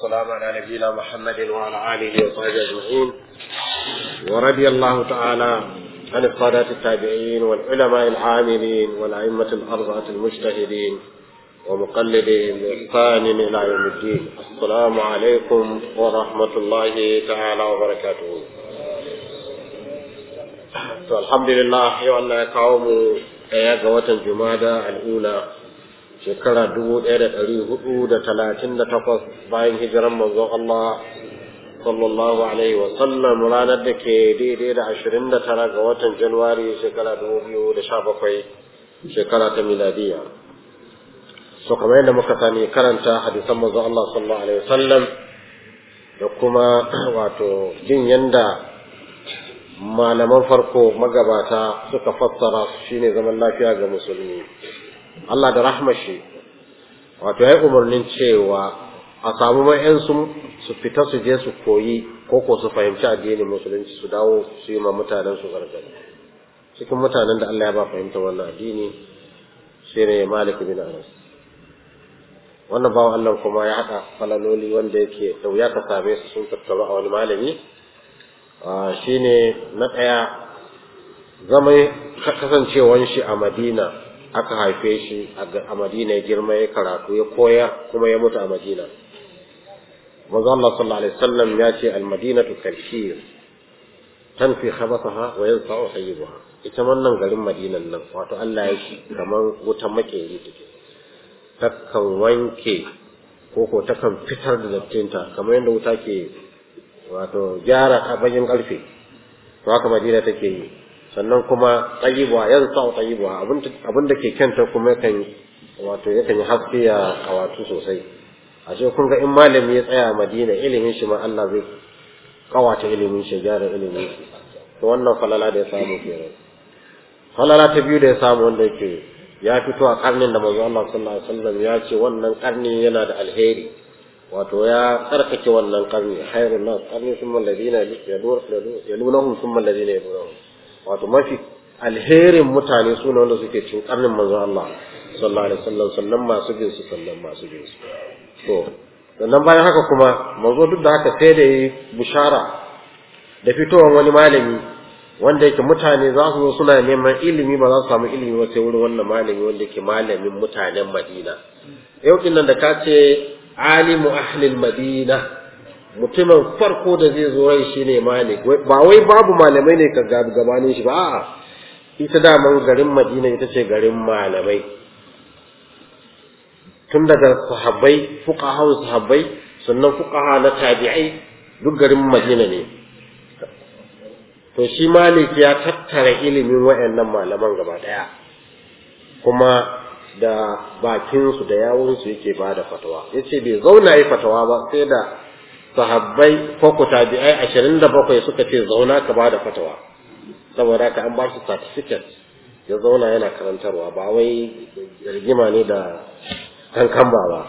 والسلام على نبينا محمد وعلى آله وصحبه أجمعين ورضي الله تعالى عن السادات التابعين والعلماء العاملين والأئمة الأربعة المجتهدين ومقلدين بإحسان إلى يوم الدين السلام عليكم ورحمة الله تعالى وبركاته to alhamdulillah yau Allah ya kawo mu ɗaya ga watan jumada al'ula shekara dubu ɗaya da ɗari hudu da talatin da takwas bayan hijiran manzon Allah sallallahu alaihi wa sallam ranar da ke daidai da ashirin da tara ga watan januwari shekara dubu biyu da sha bakwai shekara ta miladiya so kamar yadda muka sani karanta hadisan manzon Allah sallallahu alaihi wa sallam da kuma wato jin yanda malaman farko magabata suka fassara shine zaman lafiya ga musulmi Allah da rahmashi wato ya umarnin cewa a samu mayan su fita su je su koyi ko ko su fahimci addinin musulunci su dawo su yi ma mutanen su gargadi cikin mutanen da Allah ya ba fahimta wannan addini shine Malik bin Anas wannan bawan Allah kuma ya haɗa falaloli wanda yake da wuya ka same su sun tattaru a wani malami shi ne na ɗaya zama kasancewan shi a madina aka haife shi a madina ya girma ya karatu ya koya kuma ya mutu a madina manzo Allah sallallahu alaihi wasallam ya ce al-madinatu kalshir tanfi khabathaha wa yansa'u hayyibaha ita wannan garin madinan nan wato Allah ya shi kamar wutan makeri take takan wanke ko ko takan fitar da dattinta kamar yadda wuta ke wato gyara bakin karfe to haka madina take yi sannan kuma tsayibuwa yan sa tsayibuwa abin da ke kyanta kuma yakan wato yakan yi haske ya kawatu sosai a ce kun ga in malami ya tsaya a madina ilimin shi ma Allah zai kawata ilimin shi gyara ilimin shi to wannan falala da ya samu kenan falala ta biyu da ya samu wanda yake ya fito a karnin da manzo Allah sallallahu alaihi wasallam ya ce wannan karni yana da alheri wato ya tsarkake wannan karni khairun nas karni summa alladhina yalunahum summa alladhina yalunahum wato mafi alherin mutane su ne wanda suke cin karnin manzo Allah sallallahu alaihi wasallam sannan masu bin su sannan masu bin su to sannan bayan haka kuma manzo duk da haka sai da yi bushara da fitowar wani malami wanda yake mutane za su zo suna neman ilimi ba za su samu ilimi ba sai wurin wannan malami wanda yake malamin mutanen Madina yau din nan da ka ce alimu ahlil madina mutumin farko da zai zo rai shine malik ba wai babu malamai ne ka gabanin shi ba a'a ita daman garin madina ita ce garin malamai tun daga sahabbai fuqaha sahabbai sannan fuqaha na tabi'ai duk garin madina ne to shi malik ya tattara ilimin wayannan malaman gaba daya kuma da bakinsu da yawunsu yake ba da fatawa ya ce bai zauna yi fatawa ba sai da sahabbai ko ku tabi'ai ashirin da bakwai suka ce zauna ka ba da fatawa saboda ka an ba shi certificate ya zauna yana karantarwa ba wai rigima ne da kankan ba ba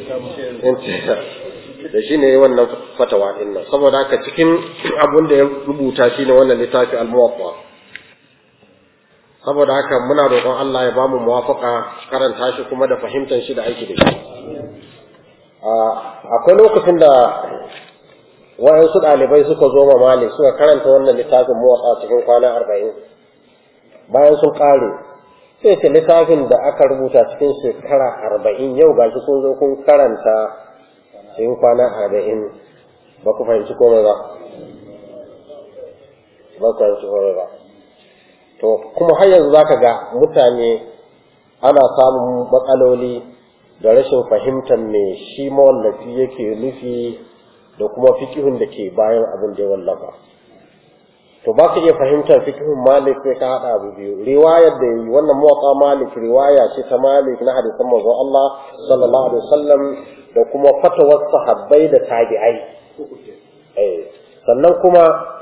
da shi ne wannan fatawa ɗin nan saboda haka cikin abun da ya rubuta shi ne wannan littafi al-muwaffa saboda haka muna roƙon Allah ya bamu muwafaka karanta shi kuma da fahimtar shi da aiki da shi akwai lokacin da waɗansu ɗalibai suka zo ma Malik suka karanta wannan littafin muwatsa cikin kwana arba'in bayan sun ƙare sai ce littafin da aka rubuta cikin shekara arba'in yau ga shi kun zo kun karanta cikin kwana arba'in ba ku fahimci komai ba ba ku fahimci komai ba to kuma har yanzu zaka ga mutane ana samun matsaloli da rashin fahimtar me shi mawallafi yake nufi da kuma fikihun da ke bayan abin da ya wallafa to ba ka iya fahimtar fikihun malik sai ka haɗa abu biyu riwayar da yi wannan mawaƙa malik riwaya ce ta malik na hadisan manzon Allah sallallahu alaihi wasallam da kuma fatawar sahabbai da tabi'ai sannan kuma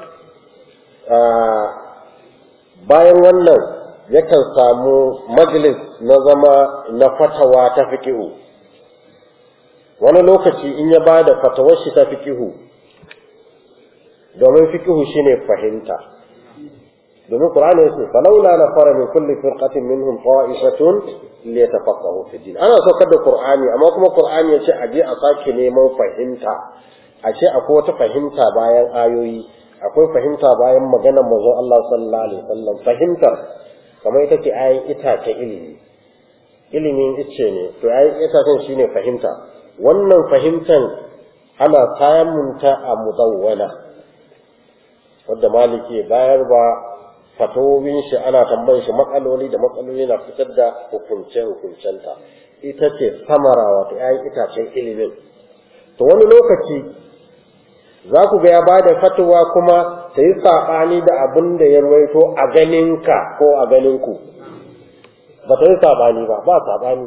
bayan wannan yakan samu majlis na zama na fatawa ta fikihu wani lokaci in ya ba da fatawar shi ta fikihu domin fikihu shine fahimta domin qur'ani yace falawla nafara min kulli firqatin minhum qa'ifatun li yatafaqahu fi din ana saukar da qur'ani amma kuma qur'ani yace a je a sake neman fahimta a ce akwai wata fahimta bayan ayoyi akwai fahimta bayan maganar manzon Allah sallallahu alaihi wasallam fahimtar kamar ita ce ayin itace ilimi ilimin ice ne to ayin itacen shine fahimta wannan fahimtan ana samun ta a mudawwana wadda maliki bayar ba fatowin shi ana tambayar shi matsaloli da matsaloli na fitar da hukunce hukuncenta ita ce samara wato ayin itacen ilimin to wani lokaci za ku ga ya ba da fatuwa kuma ta yi saɓani da abin da ya rawaito a ganinka ko a ganinku ba ta yi saɓani ba ba saɓani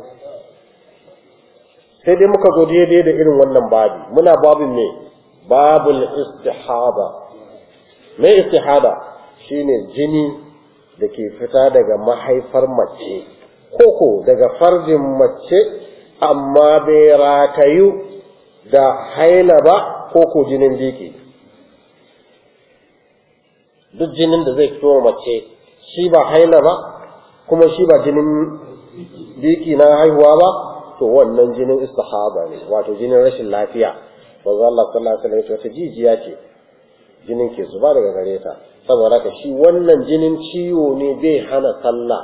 sai dai muka zo daidai da irin wannan babi muna babin ne babul istihada me istihada shine jini da ke fita daga mahaifar mace koko daga farjin mace amma bai ratayu da haila ba ko ko jinin biki duk jinin da zai fito mace shi ba haila ba kuma shi ba jinin biki na haihuwa ba to wannan jinin istihaba ne wato jinin rashin lafiya manzo Allah sallallahu alaihi wasallam wata jijiya ce jinin ke zuba daga gare ta saboda ka shi wannan jinin ciwo ne bai hana sallah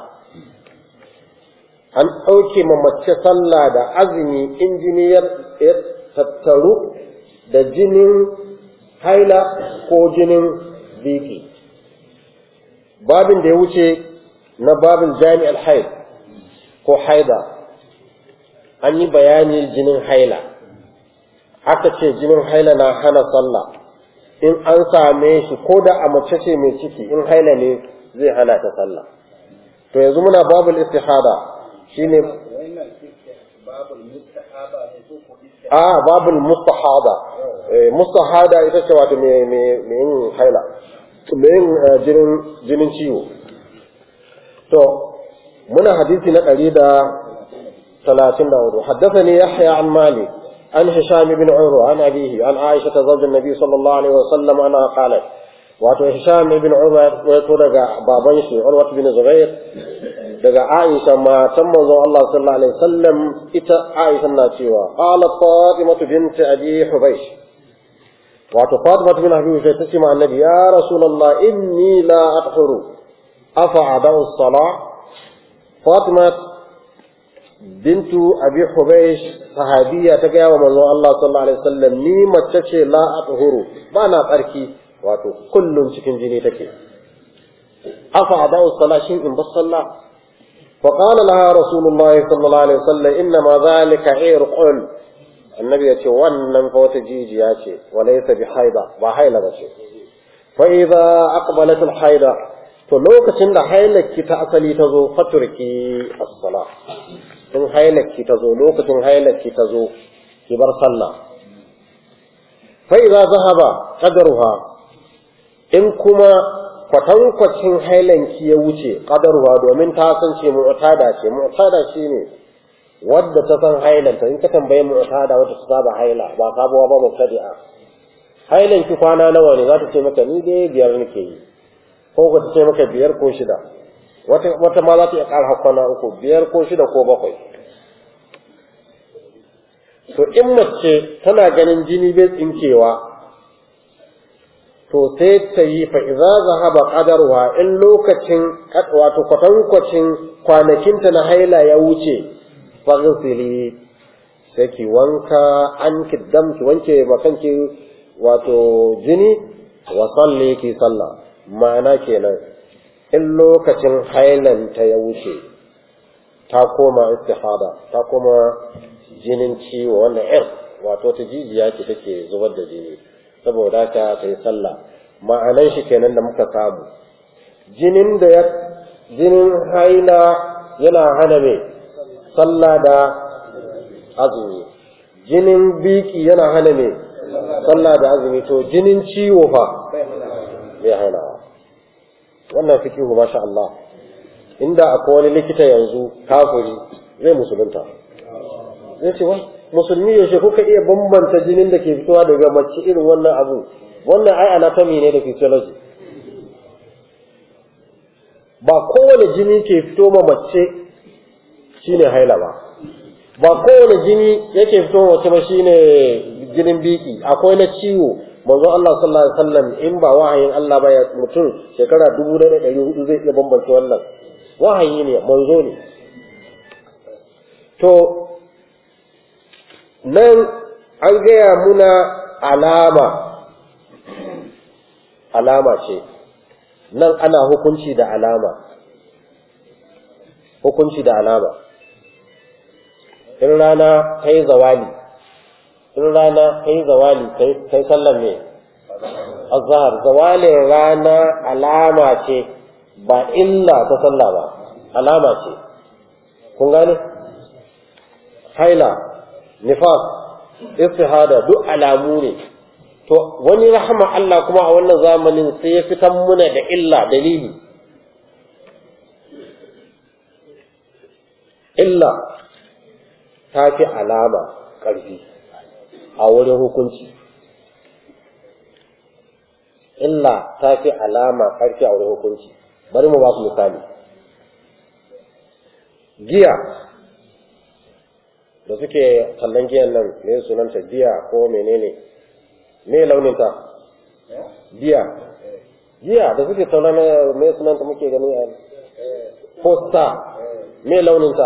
an ɗauke ma mace sallah da azumi in jini ya tattaru da jinin haila ko jinin biki babin da ya wuce na babin jami'ar haid ko haida an yi bayani jinin haila aka ce jinin haila na hana sallah in an same shi ko da a mace ce mai ciki in haila ne zai hana ta sallah to yanzu muna babul istihada shine a babul mustahada mustahada ita ce wato mai yin haila mai yin jinin jinin ciwo to muna hadisi na ɗari da talatin da hudu haddathani yahya an malik an hisham ibn urwa an abihi an aisha ta zawjin nabi sallallahu alaihi wasallam ana qalat wato hisham ibn urwa ya to daga baban shi urwa ibn zubair daga Aisha matan manzon Allah sallallahu alaihi wasallam ita Aisha na cewa qalat Fatima bint Abi Hubaysh wato Fatima bint Abi Hubaysh ta ce ma annabi ya Rasulullah inni la adhuru afa adau as-salah Fatima bintu Abi Hubaysh sahabiya ta gaya wa manzon Allah sallallahu alaihi wasallam ni mace ce la adhuru ba na tsarki wato kullum cikin jini take afa adau as-salah shin in bas sallah فقال لها رسول الله صلى الله عليه وسلم إنما ذلك عرق النبي يقول ونن فوت جيجي ياتي وليس بحيضة وحيلة بشي فإذا أقبلت الحيضة فلوك تند حيلك تأصلي تزو فتركي الصلاة إن حيلك تزو لوك تن حيلك تزو كبر صلى فإذا ذهب قدرها إن كما kwatankwacin hailanki ya wuce ƙadarwa domin ta san ce mu'tada ce mu'tada shi ne wadda ta san hailanta in ka tambaye mu'tada wadda ta saba haila ba sabuwa ba mubtadi'a hailanki kwana nawa ne za ta ce maka ni dai biyar nake yi ko ka ta ce maka biyar ko shida wata wata ma za ta iya ƙara kwana uku biyar ko shida ko bakwai to in mace tana ganin jini bai tsinkewa to sai ta yi fa idza zahaba qadarwa in lokacin wato kwatankwacin kwanakinta na haila ya wuce faghsili sai ki wanka an kiddam ki wanke makanki wato jini wa salli ki sallah ma'ana kenan in lokacin hailanta ya wuce ta koma istihada ta koma jinin ciwo wannan ir wato ta jijiya ce take zubar da jini saboda haka ta yi sallah ma'anan shi kenan da muka samu jinin da ya jinin haila yana hana mai sallah da azumi jinin biki yana hana mai sallah da azumi to jinin ciwo fa bai hanawa wannan fikihu masha Allah inda akwai wani likita yanzu kafiri zai musulunta zai ce wai musulmi yaushe kuka iya bambanta jinin da ke fitowa daga mace irin wannan abu wannan ai anatomy ne da physiology ba kowane jini ke fito ma mace shine haila ba ba kowane jini yake fito wace ba shine jinin biki akwai na ciwo manzo Allah sallallahu alaihi wasallam in ba wahayin Allah ba ya mutum shekara 1400 zai iya bambance wannan wahayi ne manzo ne to nan an gaya muna alama alama ce nan ana hukunci da alama hukunci da alama in rana ta yi zawali in rana ta yi zawali ta yi sallan ne azhar zawalin rana alama ce ba illa ta sallah ba alama ce kun gane haila nifas istihada duk alamu ne to wani rahama Allah kuma a wannan zamanin sai ya fitan muna da illa dalili illa ta fi alama ƙarfi a wurin hukunci illa ta fi alama ƙarfi a wurin hukunci bari mu ba ku misali giya da suke kallon giyan nan me sunanta giya ko menene me launinta giya giya da suke kallon me sunanta muke gani a posta me launinta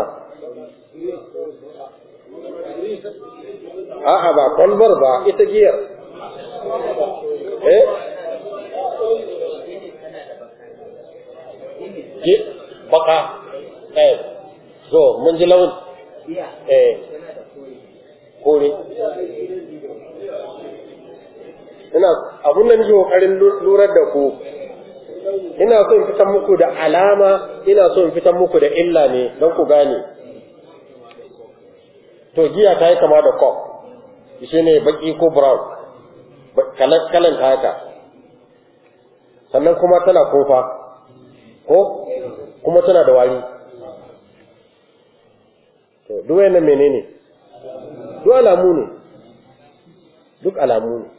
a'a ba kwalbar ba ita giyar eh baka eh so mun ji launin eh kore ina abun nan ji kokarin lurar da ku ina so in fitan muku da alama ina so in fitan muku da illa ne don ku gane to giya ta yi kama da kok shi ne baki ko brown kalan ta haka sannan kuma tana kofa ko kuma tana da wari to duk wayannan menene duk alamu ne duk alamu ne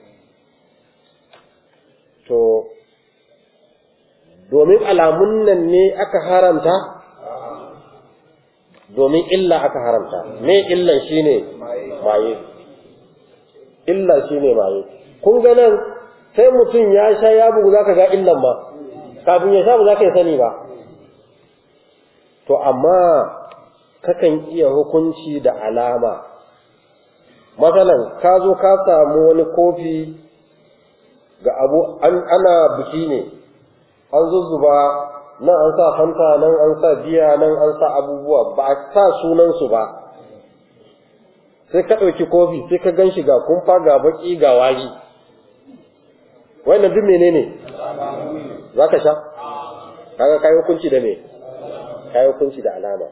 to domin alamun nan ne aka haramta domin illa aka haramta me illan shine maye illa shine maye kun ga nan sai mutum ya sha ya bugu zaka ga illan ba kafin ya sha ba zaka yi sani ba to amma kakan iya hukunci da alama matsalan ka zo ka samu wani kofi ga abu ana biki ne an zuzzuba nan an sa fanta nan an sa biya nan an sa abubuwa ba a sa sunansu ba sai ka ɗauki kofi sai ka gan shi ga kumfa ga baki ga wari wannan duk menene za ka sha kaga kayi hukunci da me kayi hukunci da alama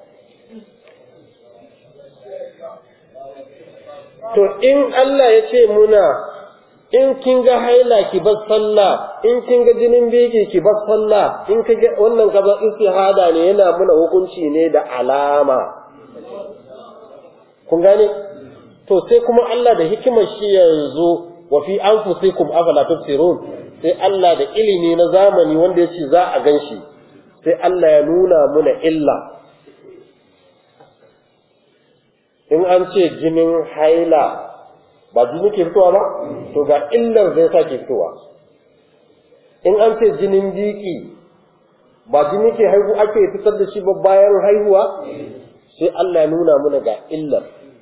to in Allah ya ce muna in kin ga haila ki bar sallah in kin ga jinin biki ki bar sallah in ka ga wannan kaza istihada ne yana muna hukunci ne da alama kun gane to sai kuma Allah da hikimar shi yanzu wa fi anfusikum afala tubsirun sai Allah da ilimi na zamani wanda yace za a ganshi sai Allah ya nuna muna illa in an ce jinin haila ba jini ke fitowa ba to ga illar zai sa ke fitowa in an ce jinin biki ba jini ke haihu ake fitar da shi ba bayan haihuwa sai Allah ya nuna muna ga illar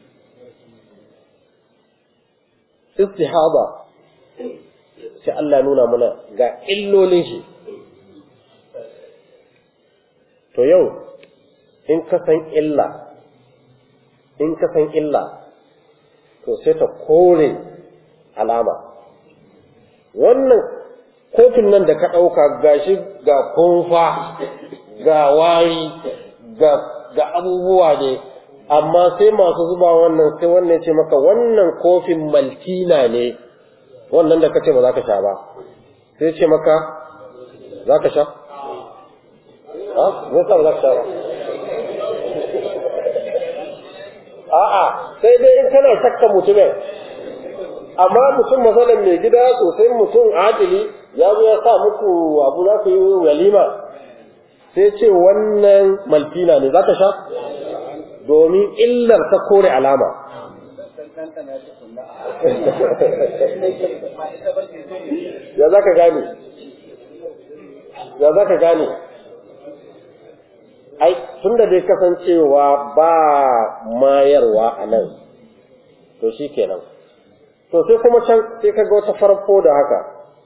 istihaba sai Allah ya nuna muna ga illolin shi to yau in ka san illa in ka san illa to sai ta kore alama wannan kofin nan da ka ɗauka gashi ga kunfa ga wari ga, ga abubuwa ne amma sai masu zuba wannan sai wannan ce maka wannan kofin maltina ne wannan da ka ce ba za ka sha ba sai ce maka za ka sha? ha? zai sa ba za ka sha ba a'a sai dai in kana shakka mutumin amma mutum masalan mai gida sosai mutum adili ya zo ya sa muku abu za ku yi walima sai ce wannan maltina ne za ka sha domin illar ta kore alama ya za ka gane ya za ka gane ai tun da dai kasancewa ba mayarwa a nan to shi kenan to sai kuma can sai ka ga wata farko da haka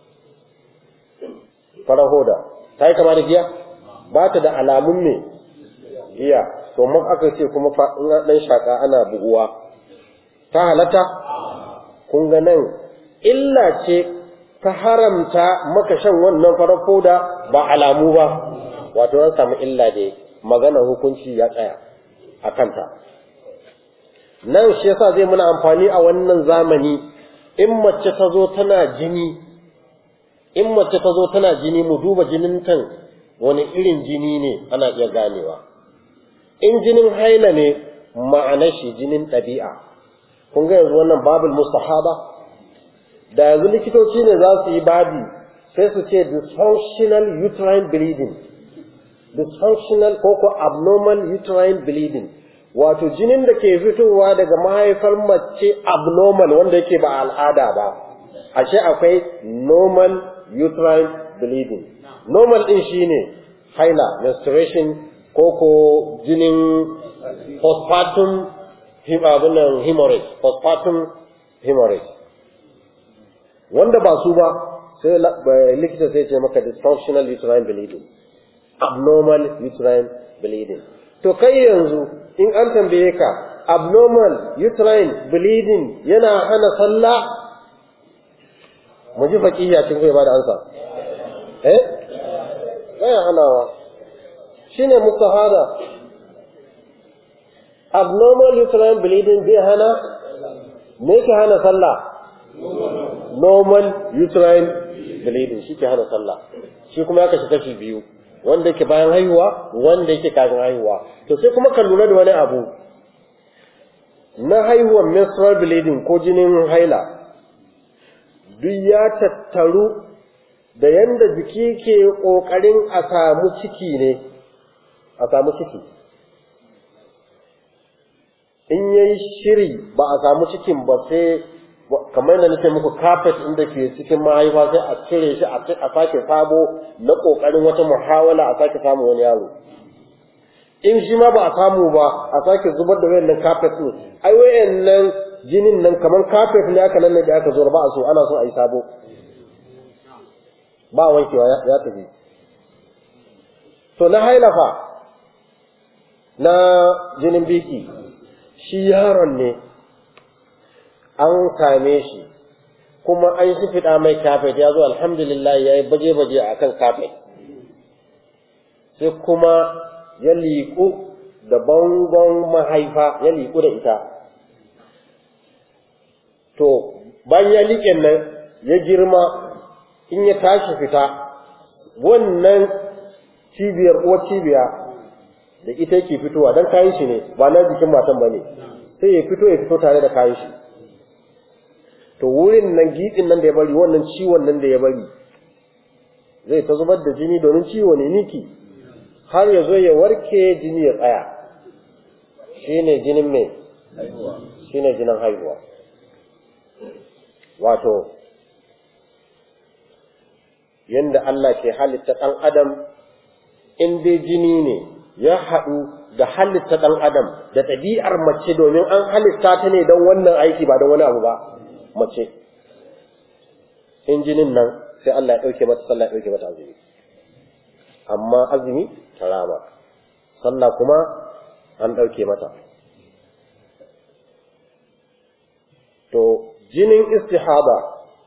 farar hoda ta yi kama da giya ba ta da alamun ne giya to mun aka ce kuma in ɗan shaƙa ana buguwa ta halatta kun ga nan illa ce ta haramta maka shan wannan farar hoda ba alamu ba wato an samu illa da maganar hukunci ya tsaya a kanta nan shi yasa zai muna amfani a wannan zamani in mace ta zo tana jini in mace ta zo tana jini mu duba jinin tan wani irin jini ne ana iya ganewa in jinin haila ne ma'anar shi jinin ɗabi'a kun ga yanzu wannan babul mustahaba da yanzu likitoci ne za su yi babi sai su ce dysfunctional uterine bleeding dysfunctional ko ko abnormal uterine bleeding wato jinin da ke fitowa daga mahaifar mace abnormal wanda yake ba al'ada ba ashe akwai normal uterine bleeding normal din shine haila menstruation ko ko jinin postpartum abinan hemorrhage postpartum hemorrhage wanda ba su ba sai likita sai ce maka dysfunctional uterine bleeding abnormal uterine bleeding to kai yanzu in an tambaye ka abnormal uterine bleeding yana hana sallah mu ji faqiya cikin kai ba da ansa eh baya hanawa shine mustahada abnormal uterine bleeding bai hana me ke hana sallah normal uterine bleeding shi ke hana sallah shi kuma ya kashi kashi biyu wanda yake bayan haihuwa wanda yake kafin haihuwa to sai kuma ka lura da wani abu na haihuwar menstrual bleeding ko jinin haila duk ya tattaru da yanda jiki ke ƙoƙarin a samu ciki ne a samu ciki in yayi shiri ba a samu cikin ba sai kamar yadda nake muku carpet inda ke cikin mahaifa sai a cire shi a sake sabo na kokarin wata muhawala a sake samu wani yaro in shi ma ba a samu ba a sake zubar da wayannan carpet din ai wayannan jinin nan kamar carpet ne aka nan da aka zo ba a so ana so a yi sabo ba wankewa ya tafi to na hailafa na jinin biki shi yaron ne an same shi kuma an shi fiɗa mai kafet ya zo alhamdulillah ya yi baje-baje a kan kafet sai kuma ya liƙu da bangon mahaifa ya liƙu da ita to bayan ya liƙe nan ya girma in ya tashi fita wannan cibiyar uwar cibiya da ita yake fitowa don kayan shi ne ba na jikin matan ba ne sai ya fito ya fito tare da kayan shi to wurin nan giɗin nan da ya bari wannan ciwon nan da ya bari zai ta zubar da jini domin ciwo ne niki har ya zo ya warke jini ya tsaya shine jinin mai shine jinin haihuwa wato yanda Allah ke halitta ɗan adam in dai jini ne ya haɗu da halitta ɗan adam da ɗabi'ar mace domin an halitta ta ne don wannan aiki ba don wani abu ba mace in jinin nan sai Allah ya ɗauke mata sallah ya ɗauke mata azumi amma azumi ta rama sallah kuma an ɗauke mata to jinin istihaba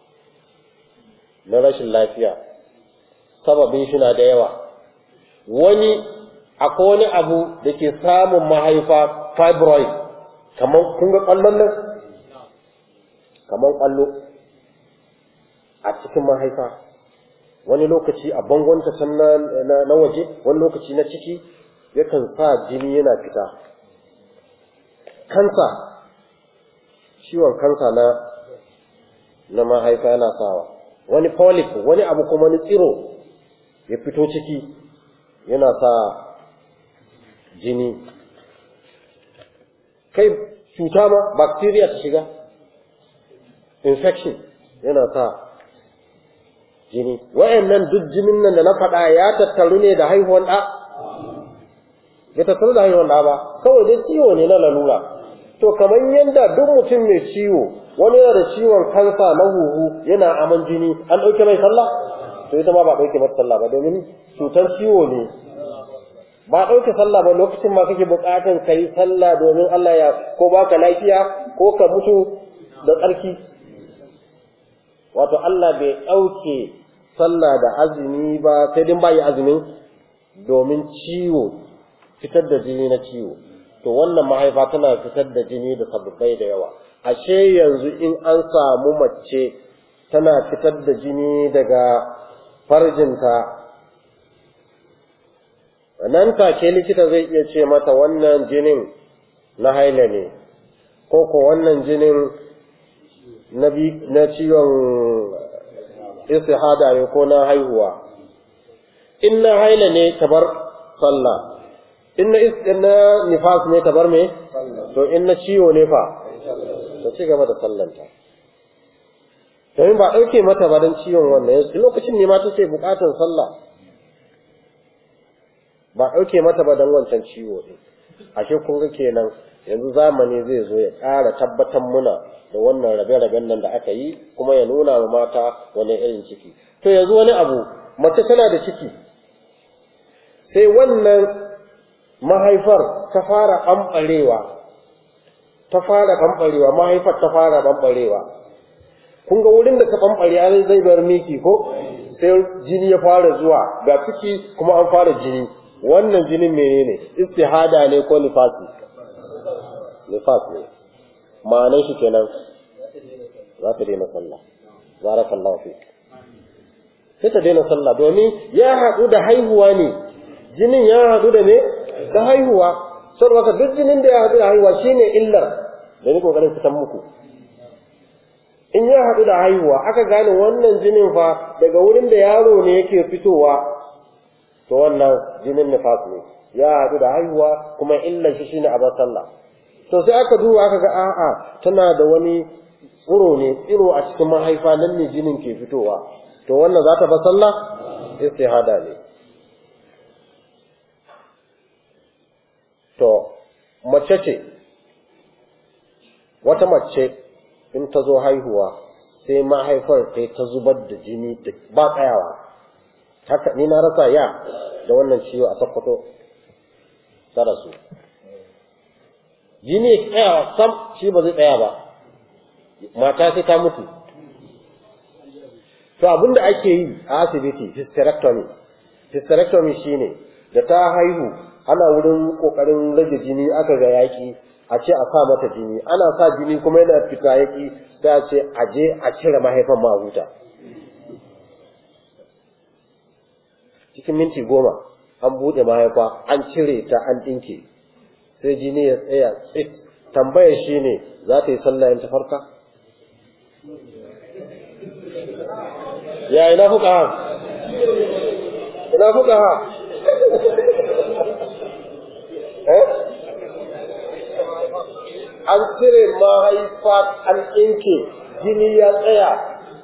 na rashin lafiya sababin shi na da yawa wani akwai wani abu da ke samun mahaifa fibroid kamar kun ga ƙwallon nan kamar ƙwallo a cikin mahaifa wani lokaci a bangon ta can na waje wani lokaci na ciki yakan sa jini yana fita kansa ciwon kansa na na mahaifa yana sawa wani polyp wani abu kuma wani tsiro ya fito ciki yana sa jini kai cuta ma bacteria ta shiga infection yana sa jini wayannan duk jinin nan da na faɗa ya tattaru ne da haihuwan ɗa bai tattaru da haihuwan ɗa ba kawai dai ciwo ne na lalura to kamar yadda duk mutum mai ciwo wani yana da ciwon kansa na huhu yana aman jini an ɗauke mai sallah to ita ma ba ɗauke mata sallah ba domin cutar ciwo ne ba ɗauke sallah ba lokacin ma kake buƙatar ka yi sallah domin Allah ya ko baka lafiya ko ka mutu da tsarki wato Allah bai ɗauke sallah da azumi ba sai dai ba yi azumin domin ciwo fitar da jini na ciwo to wannan mahaifa tana fitar da jini da sababbai da yawa ashe yanzu in an samu mace tana fitar da jini daga farjinta nan take likita zai iya ce mata wannan jinin na haila ne ko ko wannan jinin na ciwon istihada ne ko na haihuwa in na haila ne ta bar sallah in na na nifas ne ta bar me to in na ciwo ne fa ta ci gaba da sallanta domin ba ɗauke mata ba don ciwon wannan yanzu lokacin ne ma ta ce buƙatar sallah ba ɗauke mata ba don wancan ciwo ɗin ashe kun ga kenan yanzu zamani zai zo ya ƙara tabbatar muna da wannan rabe-raben nan da aka yi kuma ya nuna wa mata wani irin ciki to yanzu wani abu mace tana da ciki sai wannan mahaifar ta fara ɓamɓarewa ta fara ɓamɓarewa mahaifar ta fara ɓamɓarewa kun ga wurin da ta ɓamɓare zai bar miki ko sai jini ya fara zuwa ga ciki kuma an fara jini wannan jinin menene istihada ne ko nifasi nifas ne ma'anar shi kenan za ta daina sallah barakallahu fi sai ta daina sallah domin ya haɗu da haihuwa ne jinin ya haɗu da ne da haihuwa saboda duk jinin da ya haɗu da haihuwa shine illar da ni kokarin fitan muku in ya haɗu da haihuwa aka gane wannan jinin fa daga wurin da yaro ne yake fitowa to wannan jinin nifas ne ya haɗu da haihuwa kuma illar shi shine abar sallah to sai aka duba aka ga a'a tana da wani tsiro ne tsiro a cikin mahaifa nan ne jinin ke fitowa to wannan za ta ba sallah istihada ne to mace ce wata mace in ta zo haihuwa sai mahaifar ta ta zubar da jini ba tsayawa haka ni na rasa ya da wannan ciwo a sakkwato ta rasu jini ya tsaya sam shi ba zai tsaya ba mata sai ta mutu to abin da ake yi a asibiti hysterectomy hysterectomy shine da ta haihu ana wurin kokarin rage jini aka ga yaki a ce a sa mata jini ana sa jini kuma yana fita yaki sai a ce a je a cire mahaifan ma huta cikin minti goma an buɗe mahaifa an cire ta an ɗinke sai jini ya tsaya tsit tambayar shi ne za ta yi sallah in ta farka ya ina fuka ha ina fuka ha eh an cire mahaifa an ɗinke jini ya tsaya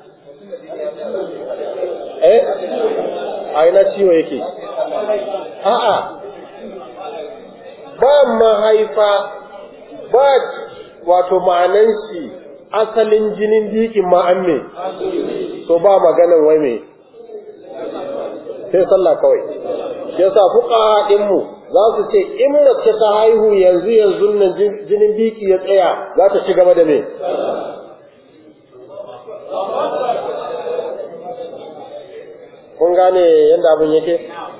eh a ina ciwo yake a'a ba mahaifa ba wato ma'anan shi asalin jinin dikin ma'an me so ba maganan wai me sai sallah kawai yasa fuka mu za su ce in mace ta haihu yanzu yanzu nan jinin biki ya tsaya za ta ci gaba da me kun gane yadda abin yake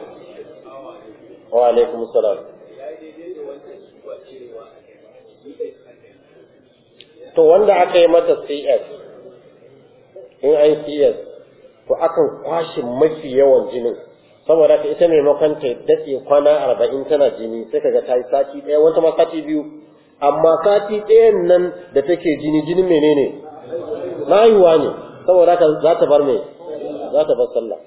wa alaikum salam to wanda aka yi mata CS in an CS to akan kwashe mafi yawan jinin saboda ka ita maimakon ta daɗe kwana arba'in tana jini sai kaga ta yi sati ɗaya wata ma sati biyu amma sati ɗayan nan da take jini jinin menene na haihuwa ne saboda ka za ta bar me za ta bar sallah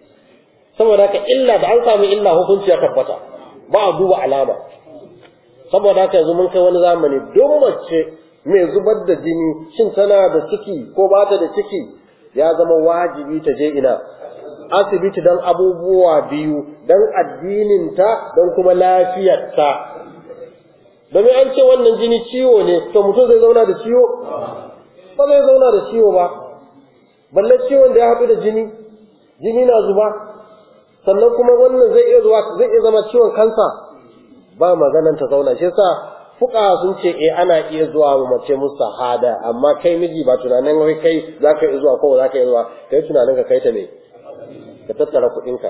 saboda ka illa da an samu illa hukunci ya tabbata ba a duba alama saboda haka yanzu mun kai wani zamani don mace mai zubar da jini shin tana da ciki ko ba ta da ciki ya zama wajibi ta je ina asibiti don abubuwa biyu don addininta don kuma lafiyarta domin an ce wannan jini ciwo ne to mutum zai zauna da ciwo ba zai zauna da ciwo ba balle ciwon da ya haɗu da jini jini na zuba sannan kuma wannan zai iya zuwa zai iya zama ciwon kansa ba maganan ta zauna shi yasa fuka sun ce eh ana iya zuwa mu mace mustahada amma kai miji ba tunanin wai kai zaka iya zuwa ko zaka iya zuwa kai tunanin ka kai ta ne ka tattara kuɗinka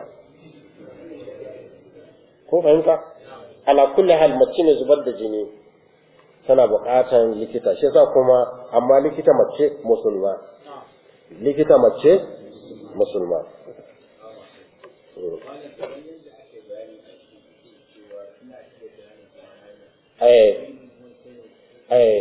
ko fahimta ala kulli hal mace mai zubar da jini tana buƙatar likita shi yasa kuma amma likita mace musulma likita mace musulma eh eh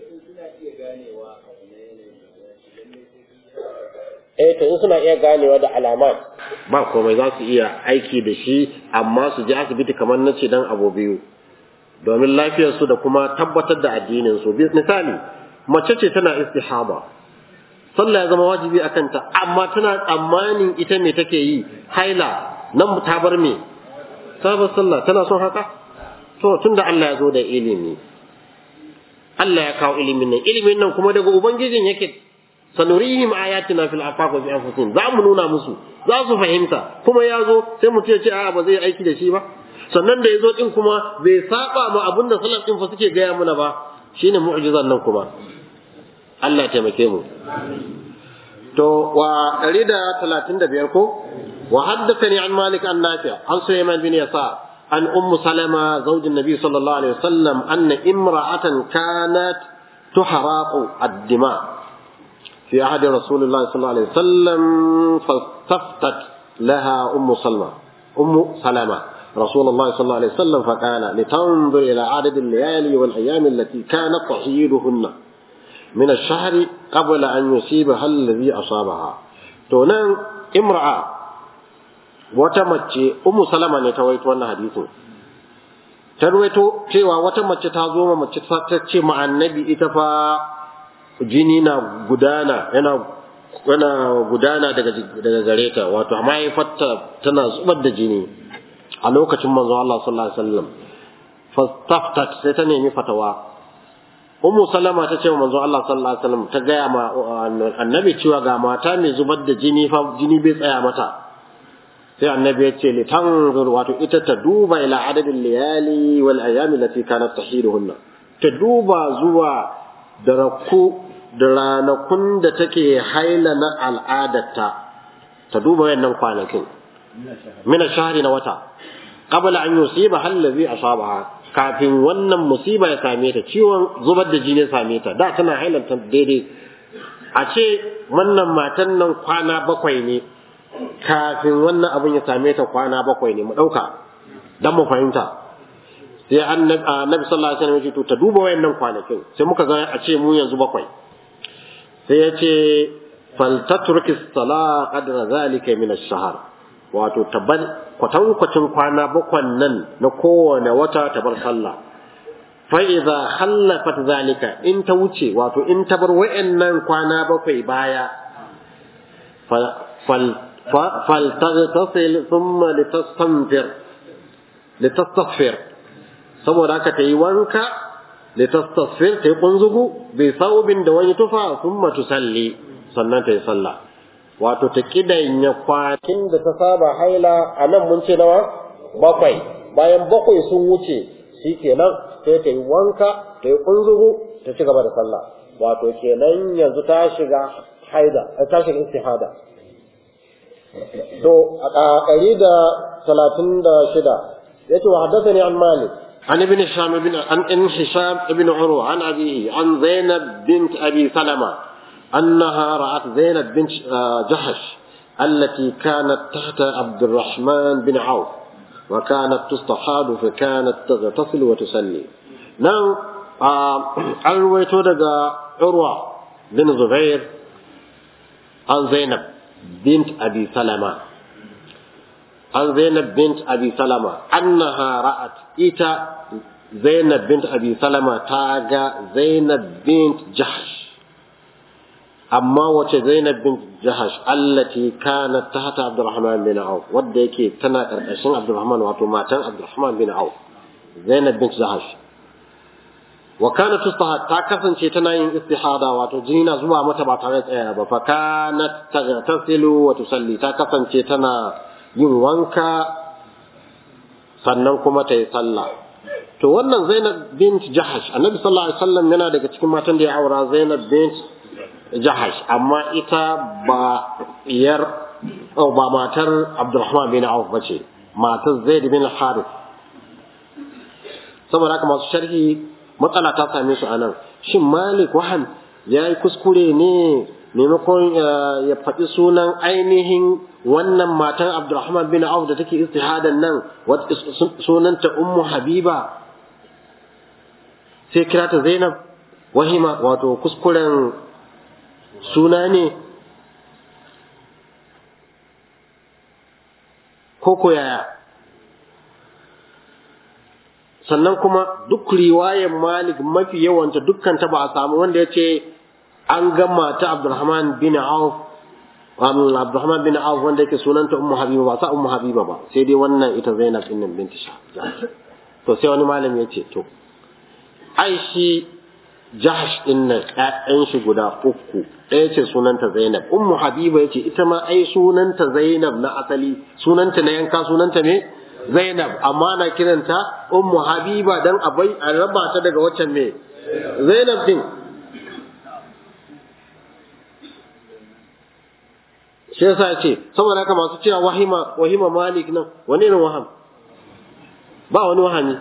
eh to in suna iya ganewa da alamat ba komai za su iya aiki da shi amma su je asibiti kamar na ce dan abu biyu domin lafiyarsu da kuma tabbatar da addinin su misali mace ce tana istihaba sallah ya zama wajibi a kanta amma tana tsammanin ita me take yi haila nan ta bar me ta bar sallah tana son haka to tunda Allah ya zo da ilimi Allah ya kawo ilimin nan ilimin nan kuma daga ubangijin yake sanurihim ayatina fil afaq wa fi anfusihim za mu nuna musu za su fahimta kuma ya zo sai mutum ya ce a'a ba zai aiki da shi ba sannan da ya zo din kuma bai saba ma abin da salaf din fa suke gaya mana ba shine mu'jizan nan kuma Allah ya taimake mu to wa 135 ko wa haddathani an malik an nafi an sulaiman bin yasa an ummu salama zawj an-nabi sallallahu alaihi wasallam anna imra'atan kanat tuhraqu ad-dima' في عهد رسول الله صلى الله عليه وسلم فاستفتت لها أم سلمة أم سلمة رسول الله صلى الله عليه وسلم فقال لتنظر إلى عدد الليالي والأيام التي كانت تحييدهن من الشهر قبل أن يصيبها الذي أصابها تونان امرأة وتمتي أم سلمة نتويت وانا حديث tarwaito cewa wata mace ta zo mace ta ce ma annabi ita fa jini na gudana yana yana gudana daga daga gare ta wato amma ya fatta tana zubar da jini a lokacin manzo Allah sallallahu alaihi wasallam fastaftat sai ta nemi fatawa ummu salama ta ce manzo Allah sallallahu alaihi wasallam ta gaya ma annabi cewa ga mata mai zubar da jini fa jini bai tsaya mata sai annabi ya ce litanzur wato ita ta duba ila adadin liyali wal ayami lati kanat tahiruhunna ta duba zuwa da raku da ranakun da take haila na al'adarta ta duba wayannan kwanakin mina shahri na wata qabla an yusiba allazi asabaha kafin wannan musiba ya same ta ciwon zubar da jini ya same ta da tana hailanta daidai a ce wannan matan nan kwana bakwai ne kafin wannan abin ya same ta kwana bakwai ne mu dauka dan mu fahimta sai annabi sallallahu alaihi wasallam ya ce to ta duba wayannan kwanakin sai muka ga a ce mu yanzu bakwai sai ya ce faltatruki sala qadra zalika min ash-shahr wato tabar kwatankwacin kwana bakwan nan na kowane wata tabar sallah fa idza khallafat zalika in ta wuce wato in ta bar wayannan kwana bakwai baya fal fal taghtasil thumma litastanfir litastaghfir saboda haka ta yi wanka litastasfir ta yi kunzugu bai saubin da wani tufa sun matu salli sannan ta yi sallah wato ta kidanya kwakin da ta saba haila a nan mun ce nawa bakwai bayan bakwai sun wuce shi kenan sai ta yi wanka ta yi kunzugu ta ci gaba da sallah wato kenan yanzu ta shiga haida ta shiga istihada to a ɗari da talatin da shida yace wa haddathani an malik عن ابن هشام بن عن ابن هشام بن عروة عن أبيه عن زينب بنت أبي سلمة أنها رأت زينب بنت جحش التي كانت تحت عبد الرحمن بن عوف وكانت تستحاض فكانت تغتسل وتصلي نعم عن رويته عروة بن زبير عن زينب بنت أبي سلمة عن زينب بنت أبي سلمة أنها رأت إيتا Zainab bint Abi Salama ta ga Zainab bint Jahash amma wace Zainab bint Jahash allati kanat tahta Abdurrahman bin Auf wadda yake tana karkashin Abdurrahman wato matan Abdurrahman bin Auf Zainab bint Jahash wa kanat tustahad ta kasance tana yin istihada wato jini na zuwa mata ba tare da tsaya ba fa kanat tagtasilu wa tusalli ta kasance tana yin wanka sannan kuma ta yi sallah to wannan Zainab bint Jahash Annabi sallallahu alaihi wasallam yana daga cikin matan da ya aura Zainab bint Jahash amma ita ba iyar oh, ba matar Abdurrahman bin Auf bace matar Zaid bin Harith saboda haka masu sharhi matsala ta same su anan shin Malik wahan yayi kuskure ne maimakon ya faɗi sunan ainihin wannan matan Abdurrahman bin Auf da take istihadan nan sunanta Ummu Habiba sai kira ta Zainab wahima wato kuskuren suna ne ko ko yaya sannan kuma duk riwayar Malik mafi yawanta dukkan ta ba a samu wanda ya ce an gama ta Abdurrahman bin Auf Abdurrahman bin Auf wanda yake sunanta Ummu Habiba ba sa Ummu Habiba ba sai dai wannan ita Zainab din nan binti Shah to sai wani malami ya ce to ai shi Jahash din nan ƴaƴan shi guda uku ɗaya ce sunanta Zainab Ummu Habiba yace ita ma ai sunanta Zainab na asali sunanta na yanka sunanta me Zainab amma na kiranta Ummu Habiba dan abai a raba ta daga waccan me Zainab din shi yasa ce saboda haka masu cewa wahima wahima Malik nan wani irin waham ba wani wahami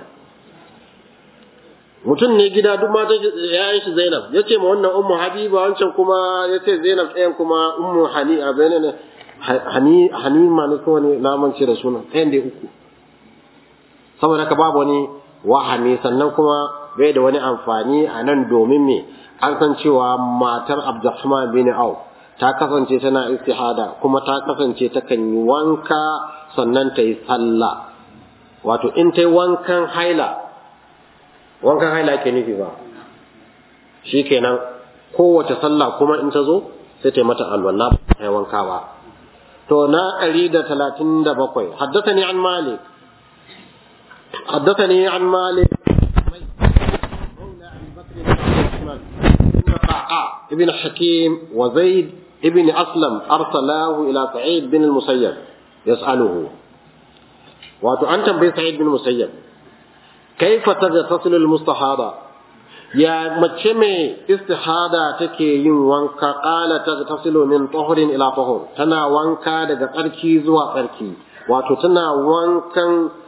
mutum ne gida duk mata yayin shi Zainab ya ce ma wannan ummu Habiba wancan kuma ya ce Zainab ɗayan kuma ummu Hani a bayanan ne Hani Hani ma ne ko ne na mance da sunan ɗayan da uku saboda haka babu wani wahami sannan kuma bai da wani amfani a nan domin me an san cewa matar Abdurrahman bin Auf ta kasance tana istihada kuma ta kasance takan yi wanka sannan ta yi sallah wato in ta yi wankan haila wankan haila ke nufi ba shi kenan kowace sallah kuma in ta zo sai ta yi mata alwala ba ta yi wanka ba to na ɗari da talatin da bakwai haddathani an malik haddathani an malik ابن حكيم وزيد ابن أسلم أرسلاه إلى سعيد بن المسيب يسأله وأنت أنت بسعيد بن المسيب كيف تغتسل المستحاضة يا مجمع استحاضة تكي ين وانكا قال تغتسل من طهر إلى طهر تنا وانكا دقا قركي زوا قركي واتو تنا وانكا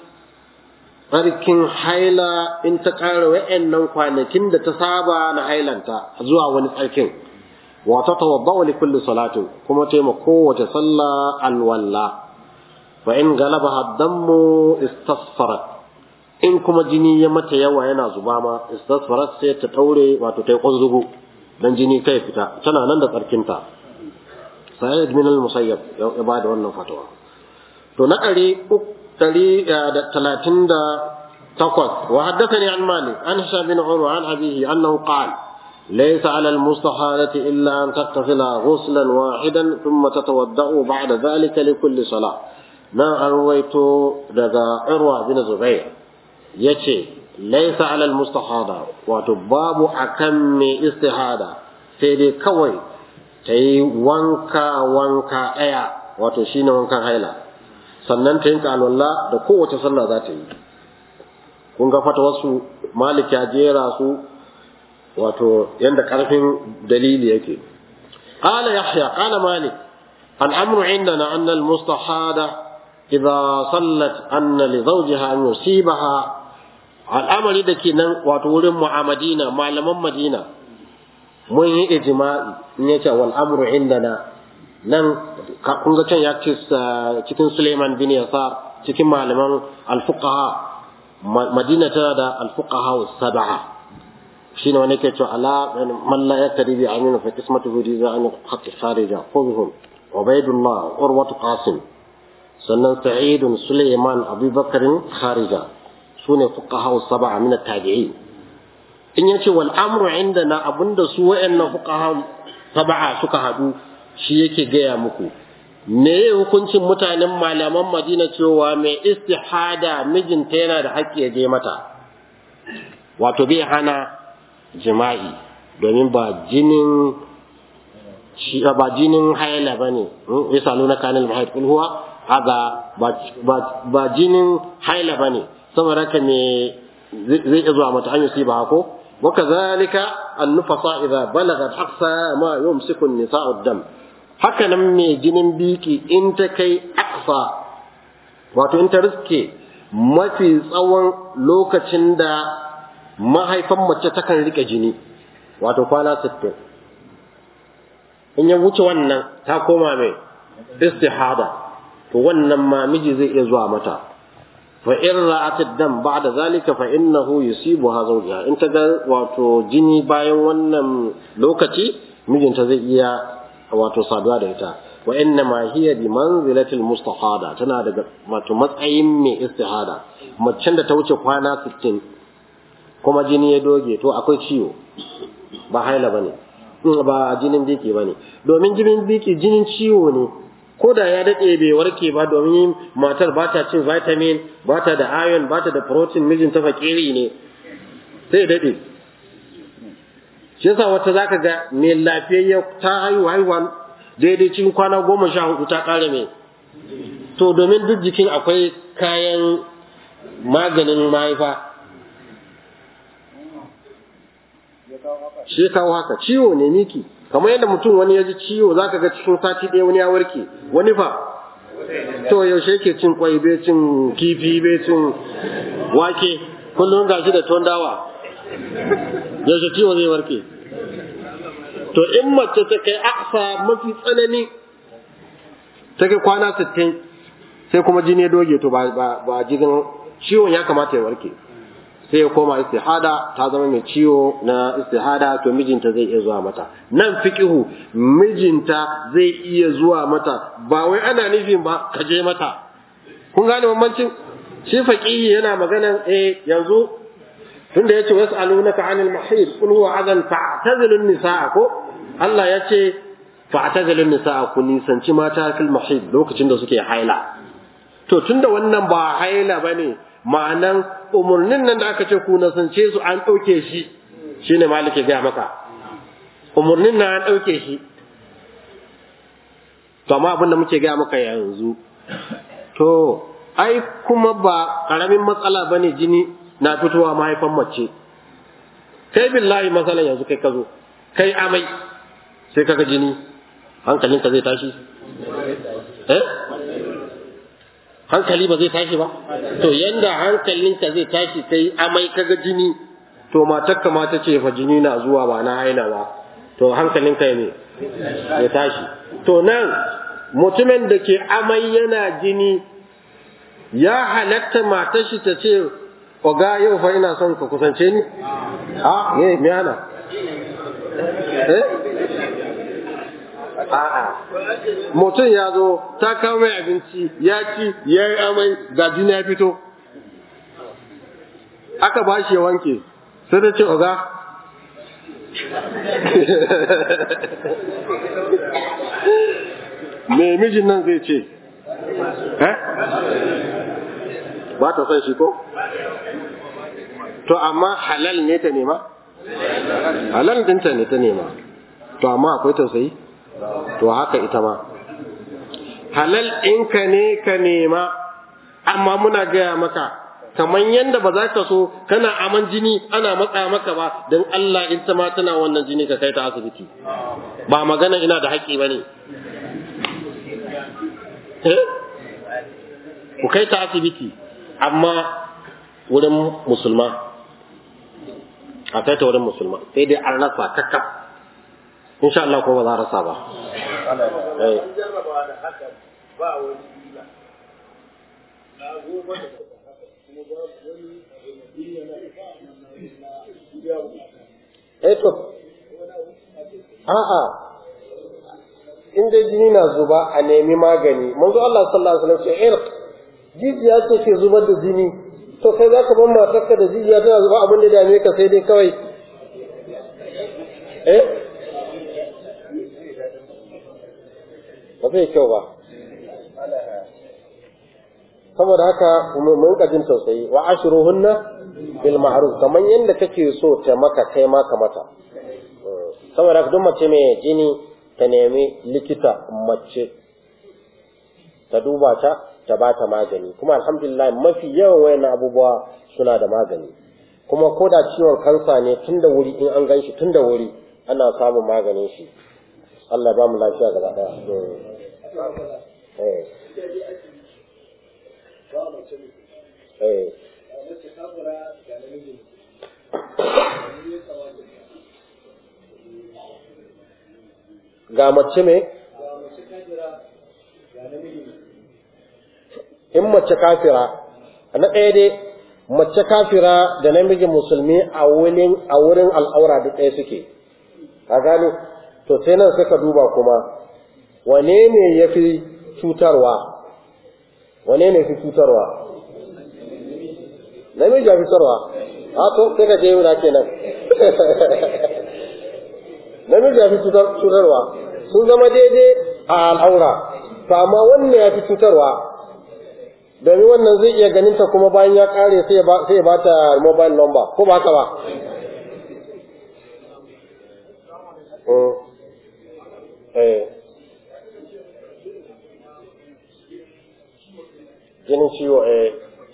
ƙarkin haila in ta ƙara wa'annan kwanakin da ta saba na hailanta zuwa wani tsarkin wata tawadda li kulli salatin kuma ta ma kowace sallah alwalla fa in galaba dammu istasfarat in kuma jini ya mata yawa yana zuba ma istasfarat sai ta daure wato ta yi kunzugu dan jini kai fita tana nan da tsarkinta sa'id min al-musayyab ya ba da wannan fatawa to na ɗari ɗari da talatin da takwas wa haddathani an malik an hisham bin urwa an abihi annahu qala ليس على المستحاضة إلا أن تغتسل غسلا واحدا ثم تتوضأ بعد ذلك لكل صلاة ما أرويت دقا عروة بن زبير يتي ليس على المستحاضة وتباب أكم استحادة سيدي كوي تي وانكا وانكا أيا وتشين وانكا هيلا sannan ta yinka alwala da kowace sallah za ta yi kun ga fata wasu malik ya jera su wato yanda karfin dalili yake qala yahya qala malik الأمر عندنا أن المستحاضة إذا صلت أن لزوجها أن يصيبها الأمر إذا كنا وتقول مدينة معلم مدينة mun yi ijma'i in yace wal amru indana nan kun ga can ya ce cikin Suleiman bin Yasar cikin malaman al-fuqaha Madina tana da al-fuqaha sab'a shine wani ke cewa ala man la yakri bi amina fa qismatuhu riza an haqqi kharija khudhum ubaydullah urwatu qasim sannan sa'id Suleiman Abu Bakr kharija su sune fuqaha sab'a min at-tabi'in in yace wal amru indana abinda su wayannan fuqaha sab'a suka hadu shi yake gaya muku me hukuncin mutanen malaman Madina cewa mai istihada mijinta yana da haƙƙi ya je mata wato bai hana jima'i domin ba jinin shi ba jinin haila bane yasaluna kanil mahid kul huwa haga ba jinin haila bane saboda haka me zai iya zuwa mata an yusi ba ko وكذلك النفصاء إذا بلغت أقصى ما يمسك النساء الدم haka nan mai jinin biki in ta kai aksa wato in ta riske mafi tsawon lokacin da mahaifan mace takan rike jini wato kwana 60 in ya wuce wannan ta koma mai istihada to wannan ma miji zai iya zuwa mata fa in ra'at dam ba'da zalika fa innahu yusibuha zawjiha in ta ga wato jini bayan wannan lokaci mijinta zai iya wato saduwa da ita wa inna ma hiya bi manzilati mustahada tana daga wato matsayin mai istihada macen da ta wuce kwana 60 kuma jini ya doge to akwai ciwo ba haila bane ba jinin biki bane domin jinin biki jinin ciwo ne ko da ya daɗe bai warke ba domin matar ba ta cin vitamin ba ta da iron ba ta da protein mijin ta fakiri ne sai daɗe shi yasa wata zaka ga mai lafiyayya ta haihu haihuwa daidai cikin kwana goma sha hudu ta ƙara mai to domin duk jikin akwai kayan maganin mahaifa shi kawo haka ciwo ne miki kamar yadda mutum wani ya ji ciwo zaka ga cikin sati ɗaya wani ya warke wani fa to yaushe yake cin kwai bai cin kifi bai cin wake kullum ga shi da tuwon dawa yaushe ciwo zai warke to in mace ta kai aksa mafi tsanani ta kai kwana sittin sai kuma jini ya doge to ba ba jigin ciwon ya kamata ya warke sai ya koma istihada ta zama mai ciwo na istihada to mijinta zai iya zuwa mata nan fiqihu mijinta zai iya zuwa mata ba wai ana nufin ba ka je mata kun gane bambancin shi faqihi yana maganan eh yanzu tunda yace was'alunaka 'anil mahid qul huwa adan fa'tazilu nisaa ko Allah yace fa'tazilu nisaa ku nisanci mata fil mahid lokacin da suke haila to tunda wannan ba haila bane ma'anan umurnin nan da aka ce ku nasance su an ɗauke shi shine maliki ga maka umurnin nan an ɗauke shi to amma abin da muke ga maka yanzu to ai kuma ba karamin matsala bane jini na fitowa mahaifan mace kai billahi matsalan yanzu kai ka zo kai amai sai kaga jini hankalinka zai tashi eh hankali ba zai tashi ba to yanda hankalinka zai tashi kai amai kaga jini to matarka ma ta ce fa jini na zuwa ba na haila ba to hankalinka ne ya tashi to nan mutumin da ke amai yana jini ya halatta matar shi ta ce oga yau fa ina son ka kusance ni a ye me ana eh a'a mutum ya zo ta kawo mai abinci ya ci ya yi amai ga jini ya fito aka ba shi ya wanke sai ta ce oga me mijin nan zai ce eh ba ta son shi ko to amma halal ne ta nema halal dinta ne ta nema to amma akwai tausayi to haka ita ma halal ɗinka ne ka nema amma muna gaya maka kamar yadda ba za ka so kana aman jini ana matsa maka ba don Allah in ta ma tana wannan jini ka kai ta asibiti ba magana ina da haƙƙi ba ne ku kai ta asibiti amma wurin musulma a kai ta wurin musulma sai dai an rasa kakkaf insha Allah ko ba za a rasa ba Eh to, a'a, in dai jini na zuba a nemi magani, manzo Allah sallallahu alaihi wasallam ce irq jijiya ce ke zubar da jini to kai za ka ban matarka da jijiya tana zuba abin da dame ka sai dai kawai eh ba zai kyau ba saboda haka mun ka jin tausayi wa ashruhunna bil ma'ruf kaman yanda kake so ta maka kai ma ka mata saboda duk mace mai jini ta nemi likita mace ta duba ta ta ba ta magani kuma alhamdulillah mafi yawan wayan abubuwa suna da magani kuma ko da ciwon kansa ne tun da wuri in an gan shi tun da wuri ana samun maganin shi Allah ba mu lafiya gaba daya eh eh ga mace me in mace kafira na ɗaya dai mace kafira da namijin musulmi a wurin a wurin al'aura duk ɗaya suke ka gane to sai nan suka duba kuma wane ne ya fi cutarwa wane ne fi cutarwa namiji ya fi cutarwa a to sai ka je wuna kenan namiji ya fi cutarwa sun zama daidai a al'aura to amma wannan ya fi cutarwa domin wannan zai iya ganin ta kuma bayan ya kare sai ya ba ta mobile number ko ba haka ba jinin ciwo eh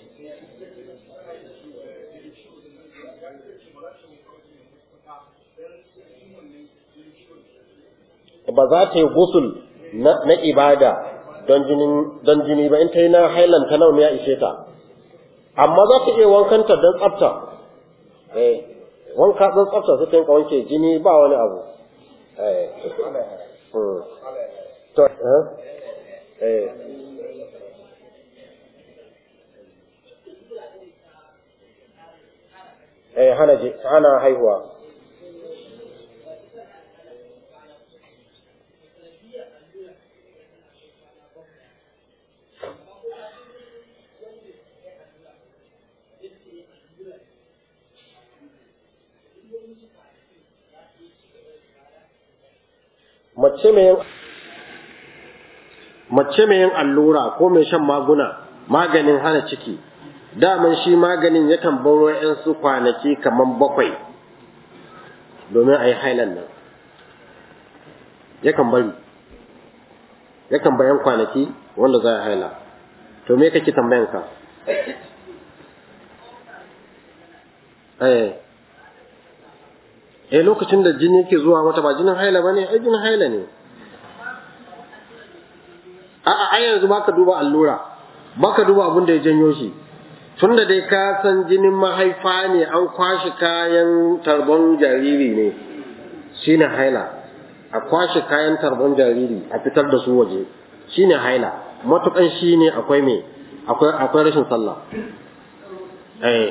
ba za ta yi gusul na ibada don jini ba in ta yi na hailan ta nawa ya ishe ta amma za ta iya wankanta don tsafta eh wanka don tsafta su ta yi wanke jini ba wani abu eh to eh eh hana hana haihuwa mace mai mace mai yin allura ko mai shan maguna maganin hana ciki daman shi maganin yakan baro su kwanaki kaman bakwai domin a yi hailan nan yakan bari yakan bayan kwanaki wanda za a haila to me kake tambayan ka eh eh lokacin da jini yake zuwa mata ba jinin haila bane ai jinin haila ne a'a ai yanzu baka duba allura baka duba abin da ya janyo shi tunda dai ka san jinin mahaifa ne an kwashi kayan tarbon jariri ne shine haila a kwashe kayan tarbon jariri a fitar da su waje shine haila matukan shine akwai me akwai akwai rashin sallah eh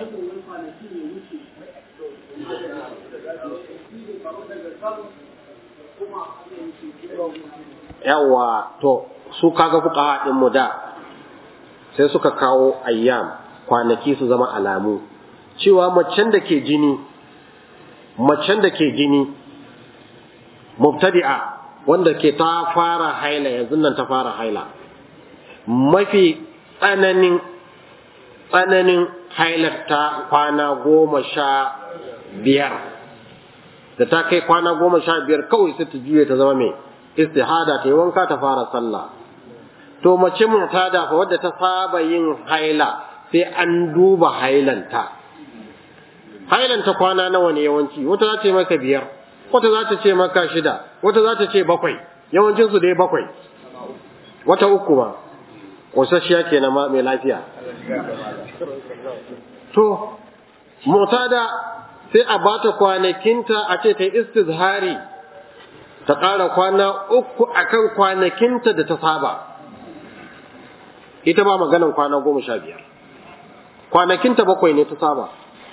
yawa to su kaga fuka din mu da sai suka kawo ayyam kwanaki su zama alamu cewa macen da ke jini macen da ke jini mubtadi'a wanda ke ta fara haila yanzu nan ta fara haila mafi tsananin tsananin hailar ta kwana goma sha biyar da ta kai kwana goma sha biyar kawai sai ta juye ta zama mai istihada ta yi wanka ta fara sallah to mace mutada fa wadda ta saba yin haila sai an duba hailanta hailanta kwana nawa ne yawanci wata za ta ce maka biyar wata za ta ce maka shida wata za ta ce bakwai yawancin su dai bakwai wata uku ba ƙosasshiya kenan ma mai lafiya to mutada sai a bata kwanakinta a ce ta yi istizhari ta ƙara kwana uku akan kwanakinta da ta saba ita ba maganan kwana goma sha biyar kwanakinta bakwai ne ta saba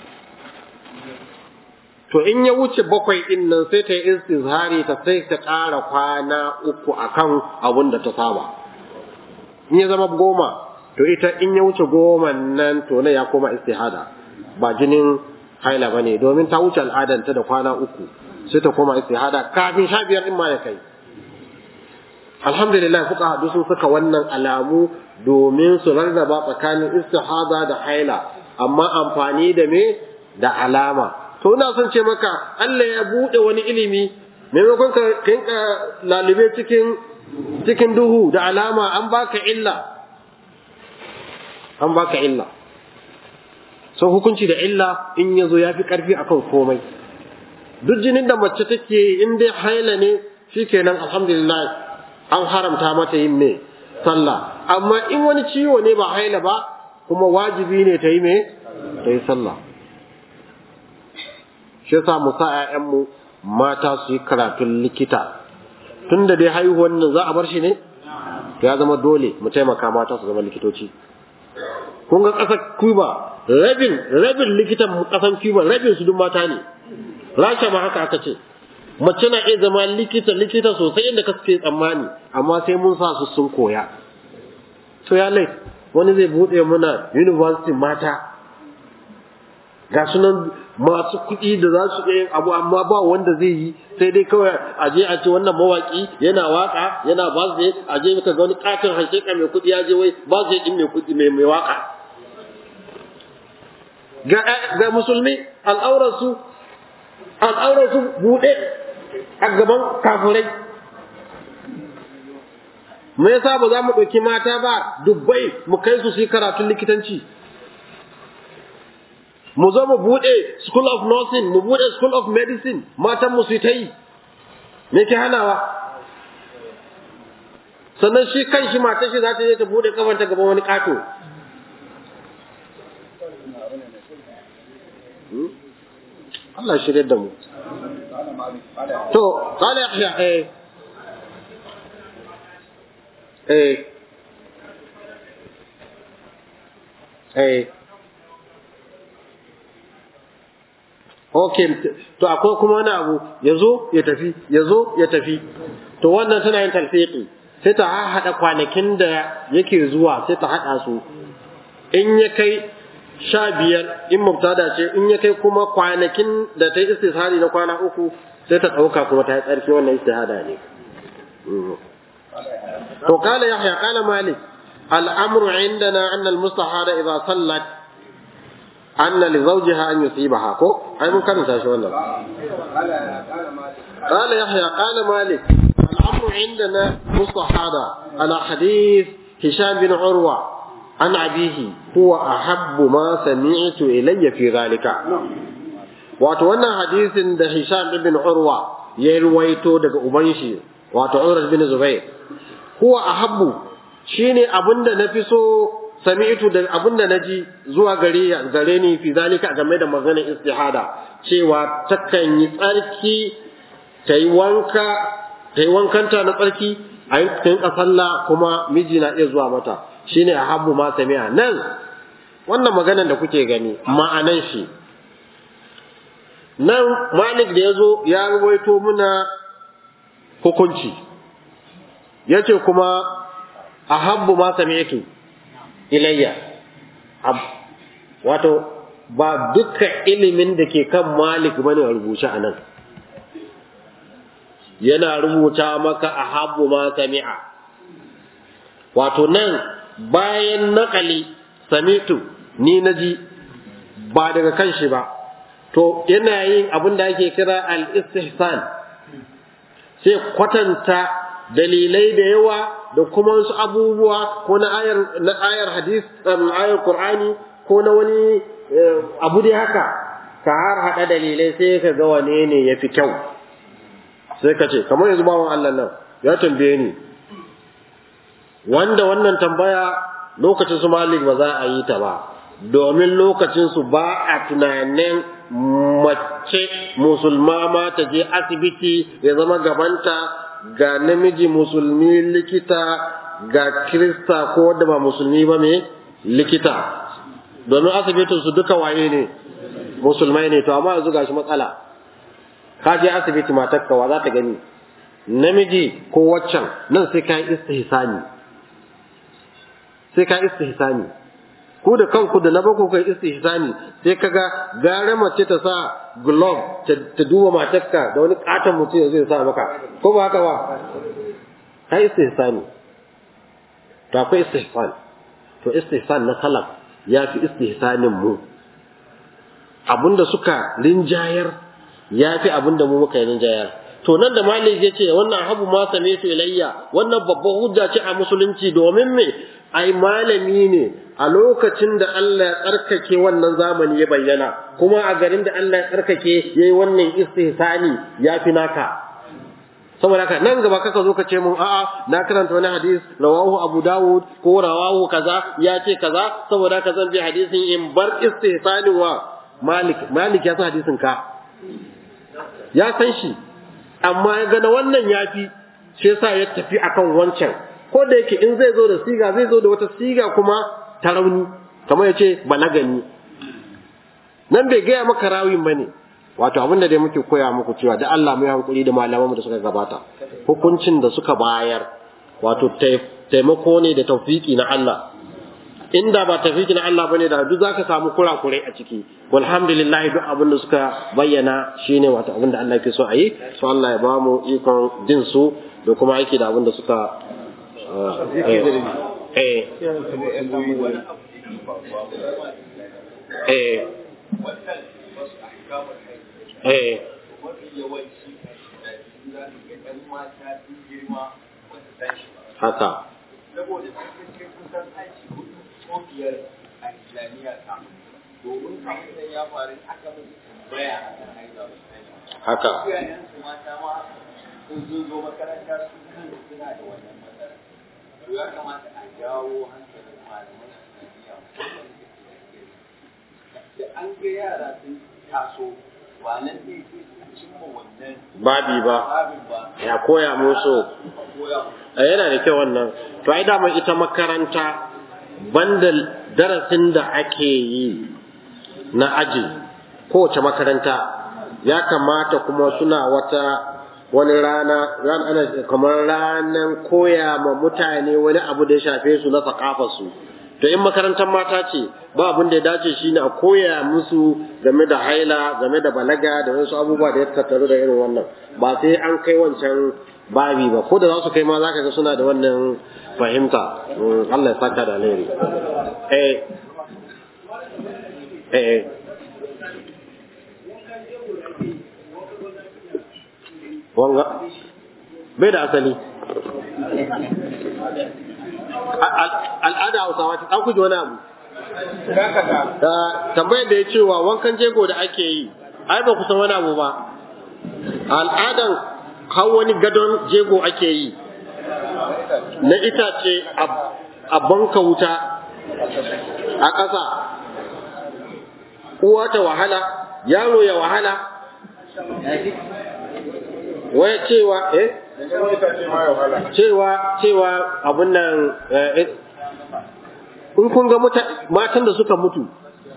to in ya wuce bakwai ɗin nan sai ta yi istizhari ta sai ta ƙara kwana uku akan abin da ta saba in ya zama goma to ita in ya wuce goma nan to na ya koma istihada ba jinin haila bane domin ta wuce al'adanta da kwana uku sai ta koma istihada kafin sha biyar in ma ya kai alhamdulillah fuka hadu sun saka wannan alamu domin su rarraba tsakanin istihada da haila amma amfani da me da alama to ina son ce maka Allah ya bude wani ilimi maimakon ka kinka lalube cikin cikin duhu da alama an baka illa an baka illa so hukunci da illa in yazo yafi karfi akan komai duk jinin da mace take in dai haila ne shikenan alhamdulillah an haramta mata yin me sallah amma in wani ciwo ne ba haila ba kuma wajibi ne ta yi me ta yi sallah shi yasa mu sa ƴaƴanmu mata su yi karatun likita tunda dai haihuwan nan za a bar shi ne to ya zama dole mu taimaka mata su zama likitoci kun ga ƙasar Cuba rabin rabin likitan ƙasar Cuba rabin su duk mata ne Rasha ma haka aka ce mace na iya zama likita likita sosai inda kake tsammani amma sai mun sa su sun koya to ya lai wani zai bude muna university mata ga sunan masu kuɗi da za su yin abu amma ba wanda zai yi sai dai kawai a je a ce wannan mawaki yana waka yana ba zai a je ka ga wani katin hakika mai kuɗi ya je wai ba zai din mai kuɗi mai mai waka ga ga musulmi al'aurarsu al'aurarsu buɗe a gaban kafirai me yasa ba za mu ɗauki mata ba dubbai mu kai su su yi karatun likitanci mu zo mu buɗe school of nursing mu buɗe school of medicine matan mu su ta yi me ke hanawa sannan shi kan shi matan shi za ta je ta buɗe kafanta gaban wani ƙato Allah shirye da mu to qala yahya eh eh eh Okay, to akwai kuma wani abu ya zo ya tafi, ya zo ya tafi. To wannan tana yin talfiƙi, sai ta haɗa kwanakin da yake zuwa sai ta haɗa su. In ya kai sha biyar in mubtada ce, in ya kai kuma kwanakin da ta yi istishari na kwana uku sai ta ɗauka kuma ta yi tsarki wannan istihada ne. To kala Yahya kala Malik, al'amru indana annal mustahada idza sallat أن لزوجها أن يصيبها كو أي من كان شوانا قال يحيى قال مالك الأمر عندنا مستحاضة على حديث هشام بن عروة عن أبيه هو أحب ما سمعت إلي في ذلك وأتوانا حديث ده هشام بن عروة يرويتو دك أبنشي وأتعورة بن زبير هو أحب شيني أبند نفسه sami'tu da abin da naji zuwa gare gare ni fi zalika game da maganar istihada cewa takan yi tsarki ta yi wanka ta yi wankanta na tsarki a yi ta sallah kuma miji na iya zuwa mata shine a habbu ma sami'a nan wannan maganar da kuke gani ma'anan shi nan malik da ya zo ya ruwaito muna hukunci ya ce kuma a habbu ma sami'tu ilayya wato ba dukkan ilimin da ke kan malik bane a rubuce a nan yana rubuta maka a habbu ma sami'a wato nan bayan nakali samitu ni naji ba daga kan shi ba to yana yin abin da ake kira al-istihsan sai kwatanta dalilai da yawa da kuma wasu abubuwa ko na ayar na ayar hadis ayar qur'ani ko na wani abu dai haka ka har hada dalilai sai ka ga wane ne yafi kyau sai ka ce kamar yanzu bawan Allah nan ya tambaye ni wanda wannan tambaya lokacin su malik ba za a yi ta ba domin lokacin su ba a tunanin mace musulma ma ta je asibiti ya zama gabanta ga namiji musulmi likita ga kirista ko wanda ba musulmi ba me likita domin asibitin su duka waye ne musulmai ne to amma yanzu gashi matsala ka je asibiti matarka wa za ta gani namiji ko waccan nan sai ka yi istihsani sai ka istihsani ku da kanku da na bako kai istihsani sai kaga gare mace ta sa glove ta duba matarka da wani katon mutum ya zai sa maka ko ba haka ba ka istihsani to akwai istihsan to istihsan na salaf ya fi istihsanin mu abinda suka rinjayar ya fi abinda mu muka yi rinjayar to nan da malik ya ce wannan habu ma same su ilayya wannan babban hujja ce a musulunci domin me ai malami ne a lokacin da Allah ya tsarkake wannan zamani ya bayyana kuma a garin da Allah ya tsarkake yayi wannan istihsani ya fi naka saboda haka nan gaba kaka zo ka ce mun a'a na karanta wani hadis rawahu abu dawud ko rawahu kaza ya ce kaza saboda haka zan bi hadisin in bar istihsani wa malik malik ya san hadisin ka ya san shi amma ya gana wannan yafi shi yasa ya tafi akan wancan ko da yake in zai zo da siga zai zo da wata siga kuma ta rauni kamar ya ce balagani nan bai gaya maka rawin ba ne wato abin da dai muke koya muku cewa da Allah mu yi hankuri da malaman da suka gabata hukuncin da suka bayar wato taimako ne da tawfiki na Allah inda ba tawfiki na Allah bane da duk zaka samu kurakurai a ciki walhamdulillah duk abin da suka bayyana shine wato abin da Allah yake so a yi so Allah ya ba mu ikon jin su da kuma aiki da abin da suka eh eh eh haka saboda sun kai kusan aiki hudu ko biyar a islamiyya ta domin kafin da ya faru aka musu tambaya a kan haihuwa ba su sani haka iyayen su mata ma sun zo zo makaranta su kan suna da wannan matsala to ya kamata a jawo hankalin malaman islamiyya musamman da ke da gari da an ga yara sun taso ba nan ne ke cimma wannan babi ba babin ba ya koya musu a koya musu Eh, yana da kyau wannan to ai dama ita makaranta banda darasin da ake yi na aji kowace makaranta ya kamata kuma suna wata wani rana ran ana kamar ranan koya ma mutane wani abu da ya shafe su na su to in makarantar mata ce ba abin da ya dace shine a koya musu game da haila game da balaga da wasu abubuwa da ya tattaru da irin wannan ba sai an kai wancan babi ba ko da za su kai ma zaka ga suna da wannan fahimta Mm, Allah ya saka da alheri eh eh wanga bai da asali A- al- al'ada hausawa ta ɗauku wani abu Ah, tambayar da ya cewa wankan jego da ake yi ai ba ku san wani abu ba al'adan har wani gadon jego ake yi na itace a- a banka wuta a ƙasa uwa ta wahala yaro ya wahala wai cewa eh cewa cewa abun nan eh, in kun ga muta- matan da suka mutu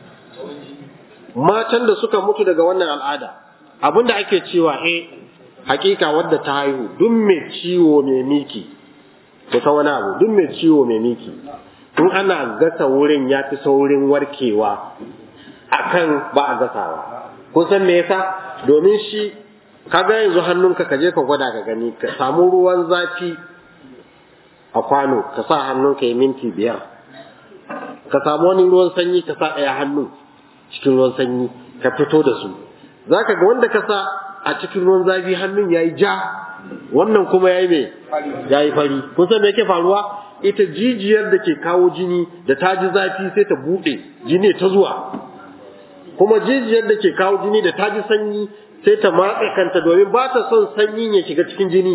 matan da suka mutu daga wannan al'ada abin da ake cewa eh hakika wadda ta haihu duk mai ciwo mai miki ko ta wani abu duk mai ciwo mai miki in ana gasa wurin ya fi saurin warkewa akan ba a gasawa kun san me yasa domin shi kaga yanzu hannunka ka je ka gwada ka gani ka samu ruwan zafi a kwano ka sa hannunka ya minti biyar ka samu wani ruwan sanyi ka sa ɗaya hannu cikin ruwan sanyi ka fito da su za ka ga wanda ka sa a cikin ruwan zafi hannun ya yi ja wannan kuma ya yi mai ya yi fari kun san me yake faruwa ita jijiyar da ke kawo jini da ta ji zafi sai ta buɗe jini ta zuwa kuma jijiyar da ke kawo jini da ta ji sanyi sai ta matse kanta domin ba ta son sanyin ya shiga cikin jini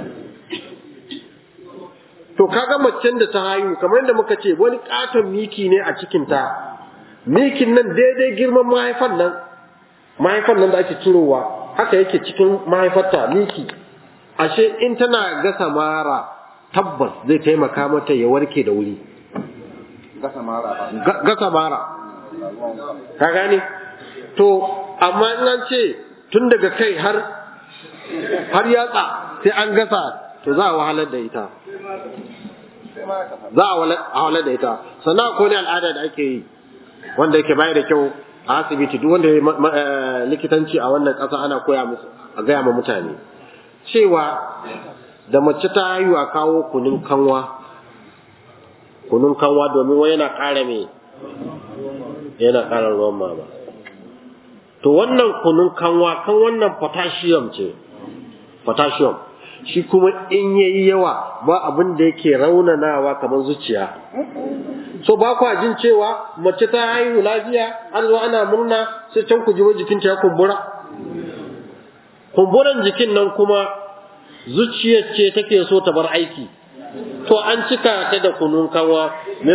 to kaga macen da ta haihu kamar yadda muka ce wani katon miki ne a cikinta mikin nan daidai girman mahaifan nan mahaifan nan da ake cirowa haka yake cikin mahaifarta miki ashe in tana gasa mara tabbas zai taimaka mata ya warke da wuri gasa mara ba Ga- gasa mara ka gane to amma in an ce tun daga kai har har yatsa sai an gasa to za a wahalar da ita za a wala da ita sannan akwai wani al'ada da ake yi wanda yake bayar da kyau a asibiti duk wanda ya likitanci a wannan ƙasa ana koya musu a gaya ma mutane cewa da mace ta haihu a kawo kunun kanwa kunun kanwa domin wai yana ƙara me yana ƙara ruwan mama to wannan kunun kanwa kan wannan potassium ce potassium shi kuma in yayi yawa ba abin da yake raunanawa kamar zuciya so ba kwa jin cewa mace ta haihu lafiya an zo ana murna sai can ku ji wai jikinta ya kumbura kumburan jikin nan kuma zuciyar ce take so ta bar aiki to an cika ta da kunun kanwa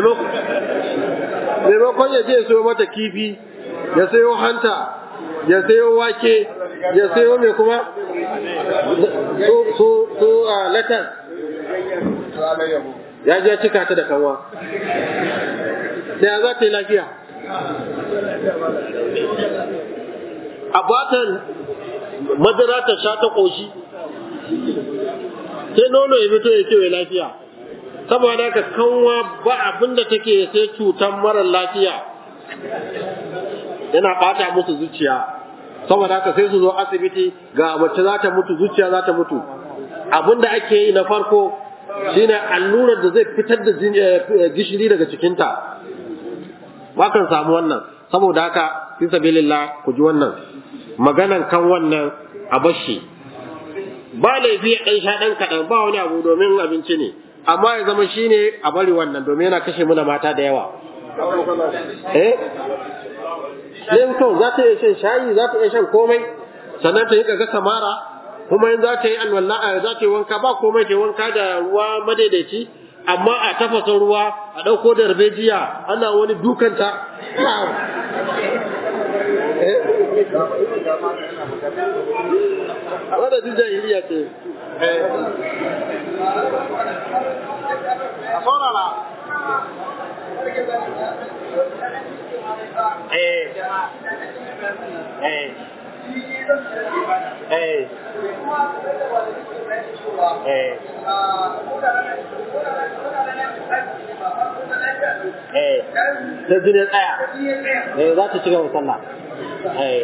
maimakon ya je ya sayo mata kifi ya sayo hanta ya sayo wake ya sayo mai kuma su su a latas ya je cika ta da kanwa da za ta yi lafiya a batan madara ta sha ta ƙoshi sai nono ya fito ya kewaye lafiya saboda haka kanwa ba abin da take sai cutan mara lafiya yana ɓata musu zuciya saboda haka sai su zo asibiti ga mace za ta mutu zuciya za ta mutu abin da ake yi na farko shine allurar da zai fitar da gishiri daga cikinta ba kan samu wannan saboda haka fi sabilillah ku ji wannan maganan kan wannan a bashi ba laifi ɗan sha ɗan kaɗan ba wani abu domin abinci ne amma ya zama shine a bari wannan domin yana kashe muna mata da yawa eh ɗin to za ta iya shan shayi za ta iya shan komai sannan ta yi ga samara kuma in za ta yi alwala za ta yi wanka ba komai ta yi wanka da ruwa madaidaici amma a tafasa ruwa a ɗauko da darbejiya ana wani dukanta wadda duk jahiliya ce a saurara eh eh eh eh eh da jini tsaya eh za ta ci gaba sallah eh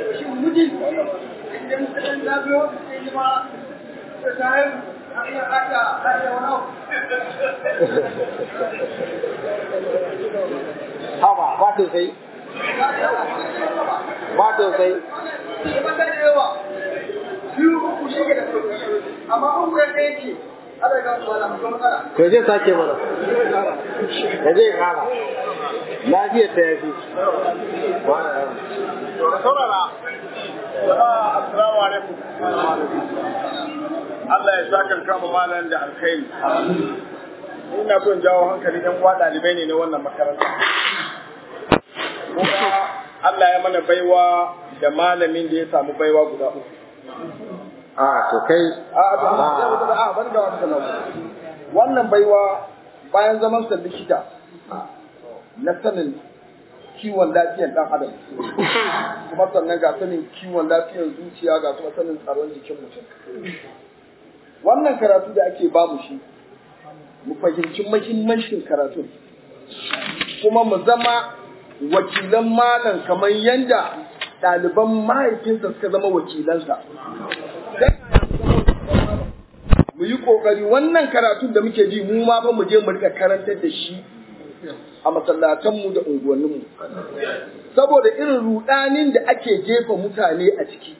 Haba, ba sosai. Ba sosai. Ko zai sake mana. Ko zai kara. Lafiyar ta yafi. Saurara. Assalamu alaikum. Allah ya sa kan kama malam da alkhairi. Ina son jawo hankali ɗan uwa ɗalibai ne na wannan makaranta. Kuma Allah ya mana baiwa da malamin da ya samu baiwa guda uku. a to kai A a ban da wata sanawa. Wannan baiwa bayan zaman sa likita na sanin kiwon lafiyar ɗan adam kuma sannan ga sanin kiwon lafiyar zuciya ga kuma sanin tsaron jikin mutum wannan karatu da ake bamu shi mu fahimci mahimmancin karatu kuma mu zama wakilan malam kamar yadda ɗaliban mahaifinsa suka zama wakilansa mu yi ƙoƙari wannan karatun da muke ji mu ma ba mu je mu rika karantar da shi a masallatanmu da unguwanninmu saboda irin rudanin da ake jefa mutane a ciki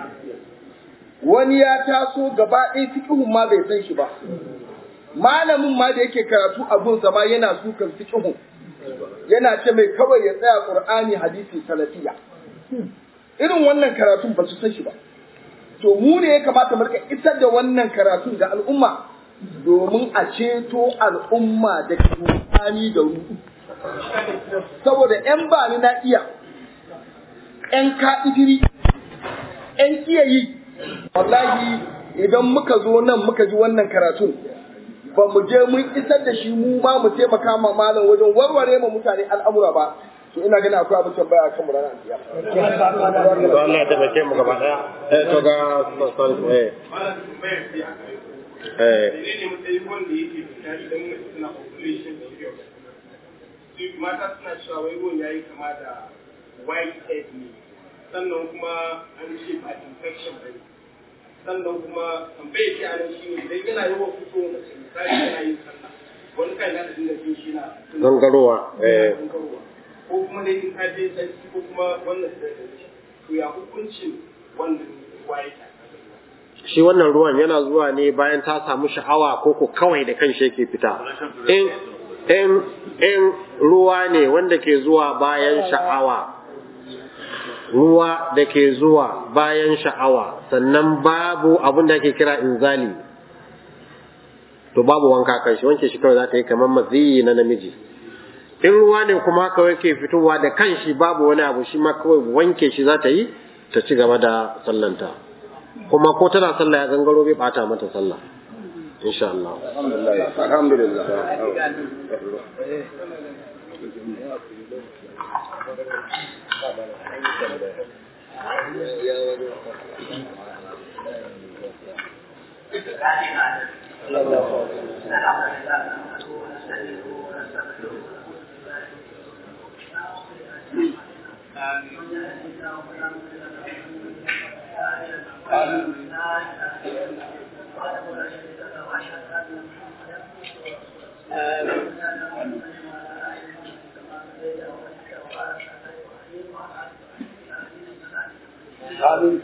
wani ya taso gaba ɗaya fikihun ma bai san shi ba malamin ma da yake karatu abunsa ma yana sukan fikihun yana ce mai kawai ya tsaya qur'ani hadisi salafiya irin wannan karatun ba su san shi ba to mu ne ya kamata mu rika isar da wannan karatun ga al'umma domin a ceto al'umma da rudani da rudu saboda ‘yan bani na iya, ‘yan ka'idiri, ‘yan kiyayi, wallahi idan muka zo nan muka ji wannan karatun, ba mu je mun isar da shi mu ma mu taimaka ma malam wajen warware ma mutane al'amura ba, to ina gani akwai abin tambaya kan mu ranar biya. to Allah ya taimake mu gaba daya eh to ga eh eh menene matsayin wanda yake fita idan mace tana ovulation period duk mata suna cewa wai ruwan yayi kama da white head ne sannan kuma an ce ba infection ba ne sannan kuma tambayar ki a nan shine idan yana yawan fito mace misali yana yin sallah wani kai za ta dinga jin shi na gangarowa eh gangarowa ko kuma dai in ka je sarki ko kuma wannan da to ya hukuncin wannan white head shi wannan ruwan yana zuwa ne bayan ta samu sha'awa ko ko kawai da kanshi yake fita in in in ruwa ne wanda ke zuwa bayan sha'awa ruwa da ke zuwa bayan sha'awa sannan babu abin da ake kira inzali to babu wanka kan shi wanke shi kawai za ta yi kamar maziyi na namiji in ruwa ne kuma kawai ke fitowa da kanshi babu wani abu shi ma kawai wanke shi za ta yi ta ci gaba da sallanta kuma ko tana sallah ya gangaro bai bata mata sallah insha Allah alhamdulillah amin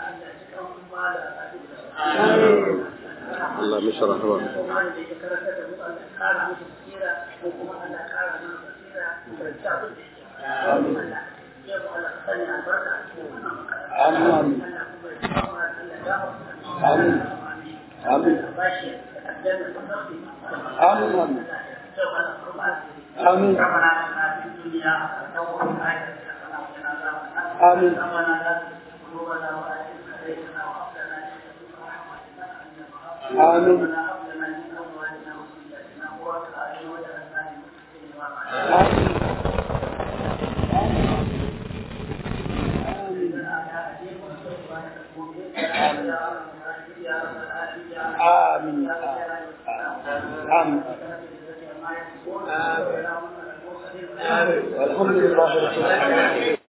Allah mishi rahama amin amin amin amin amin amin amin amin amin الحمد لله رب العالمين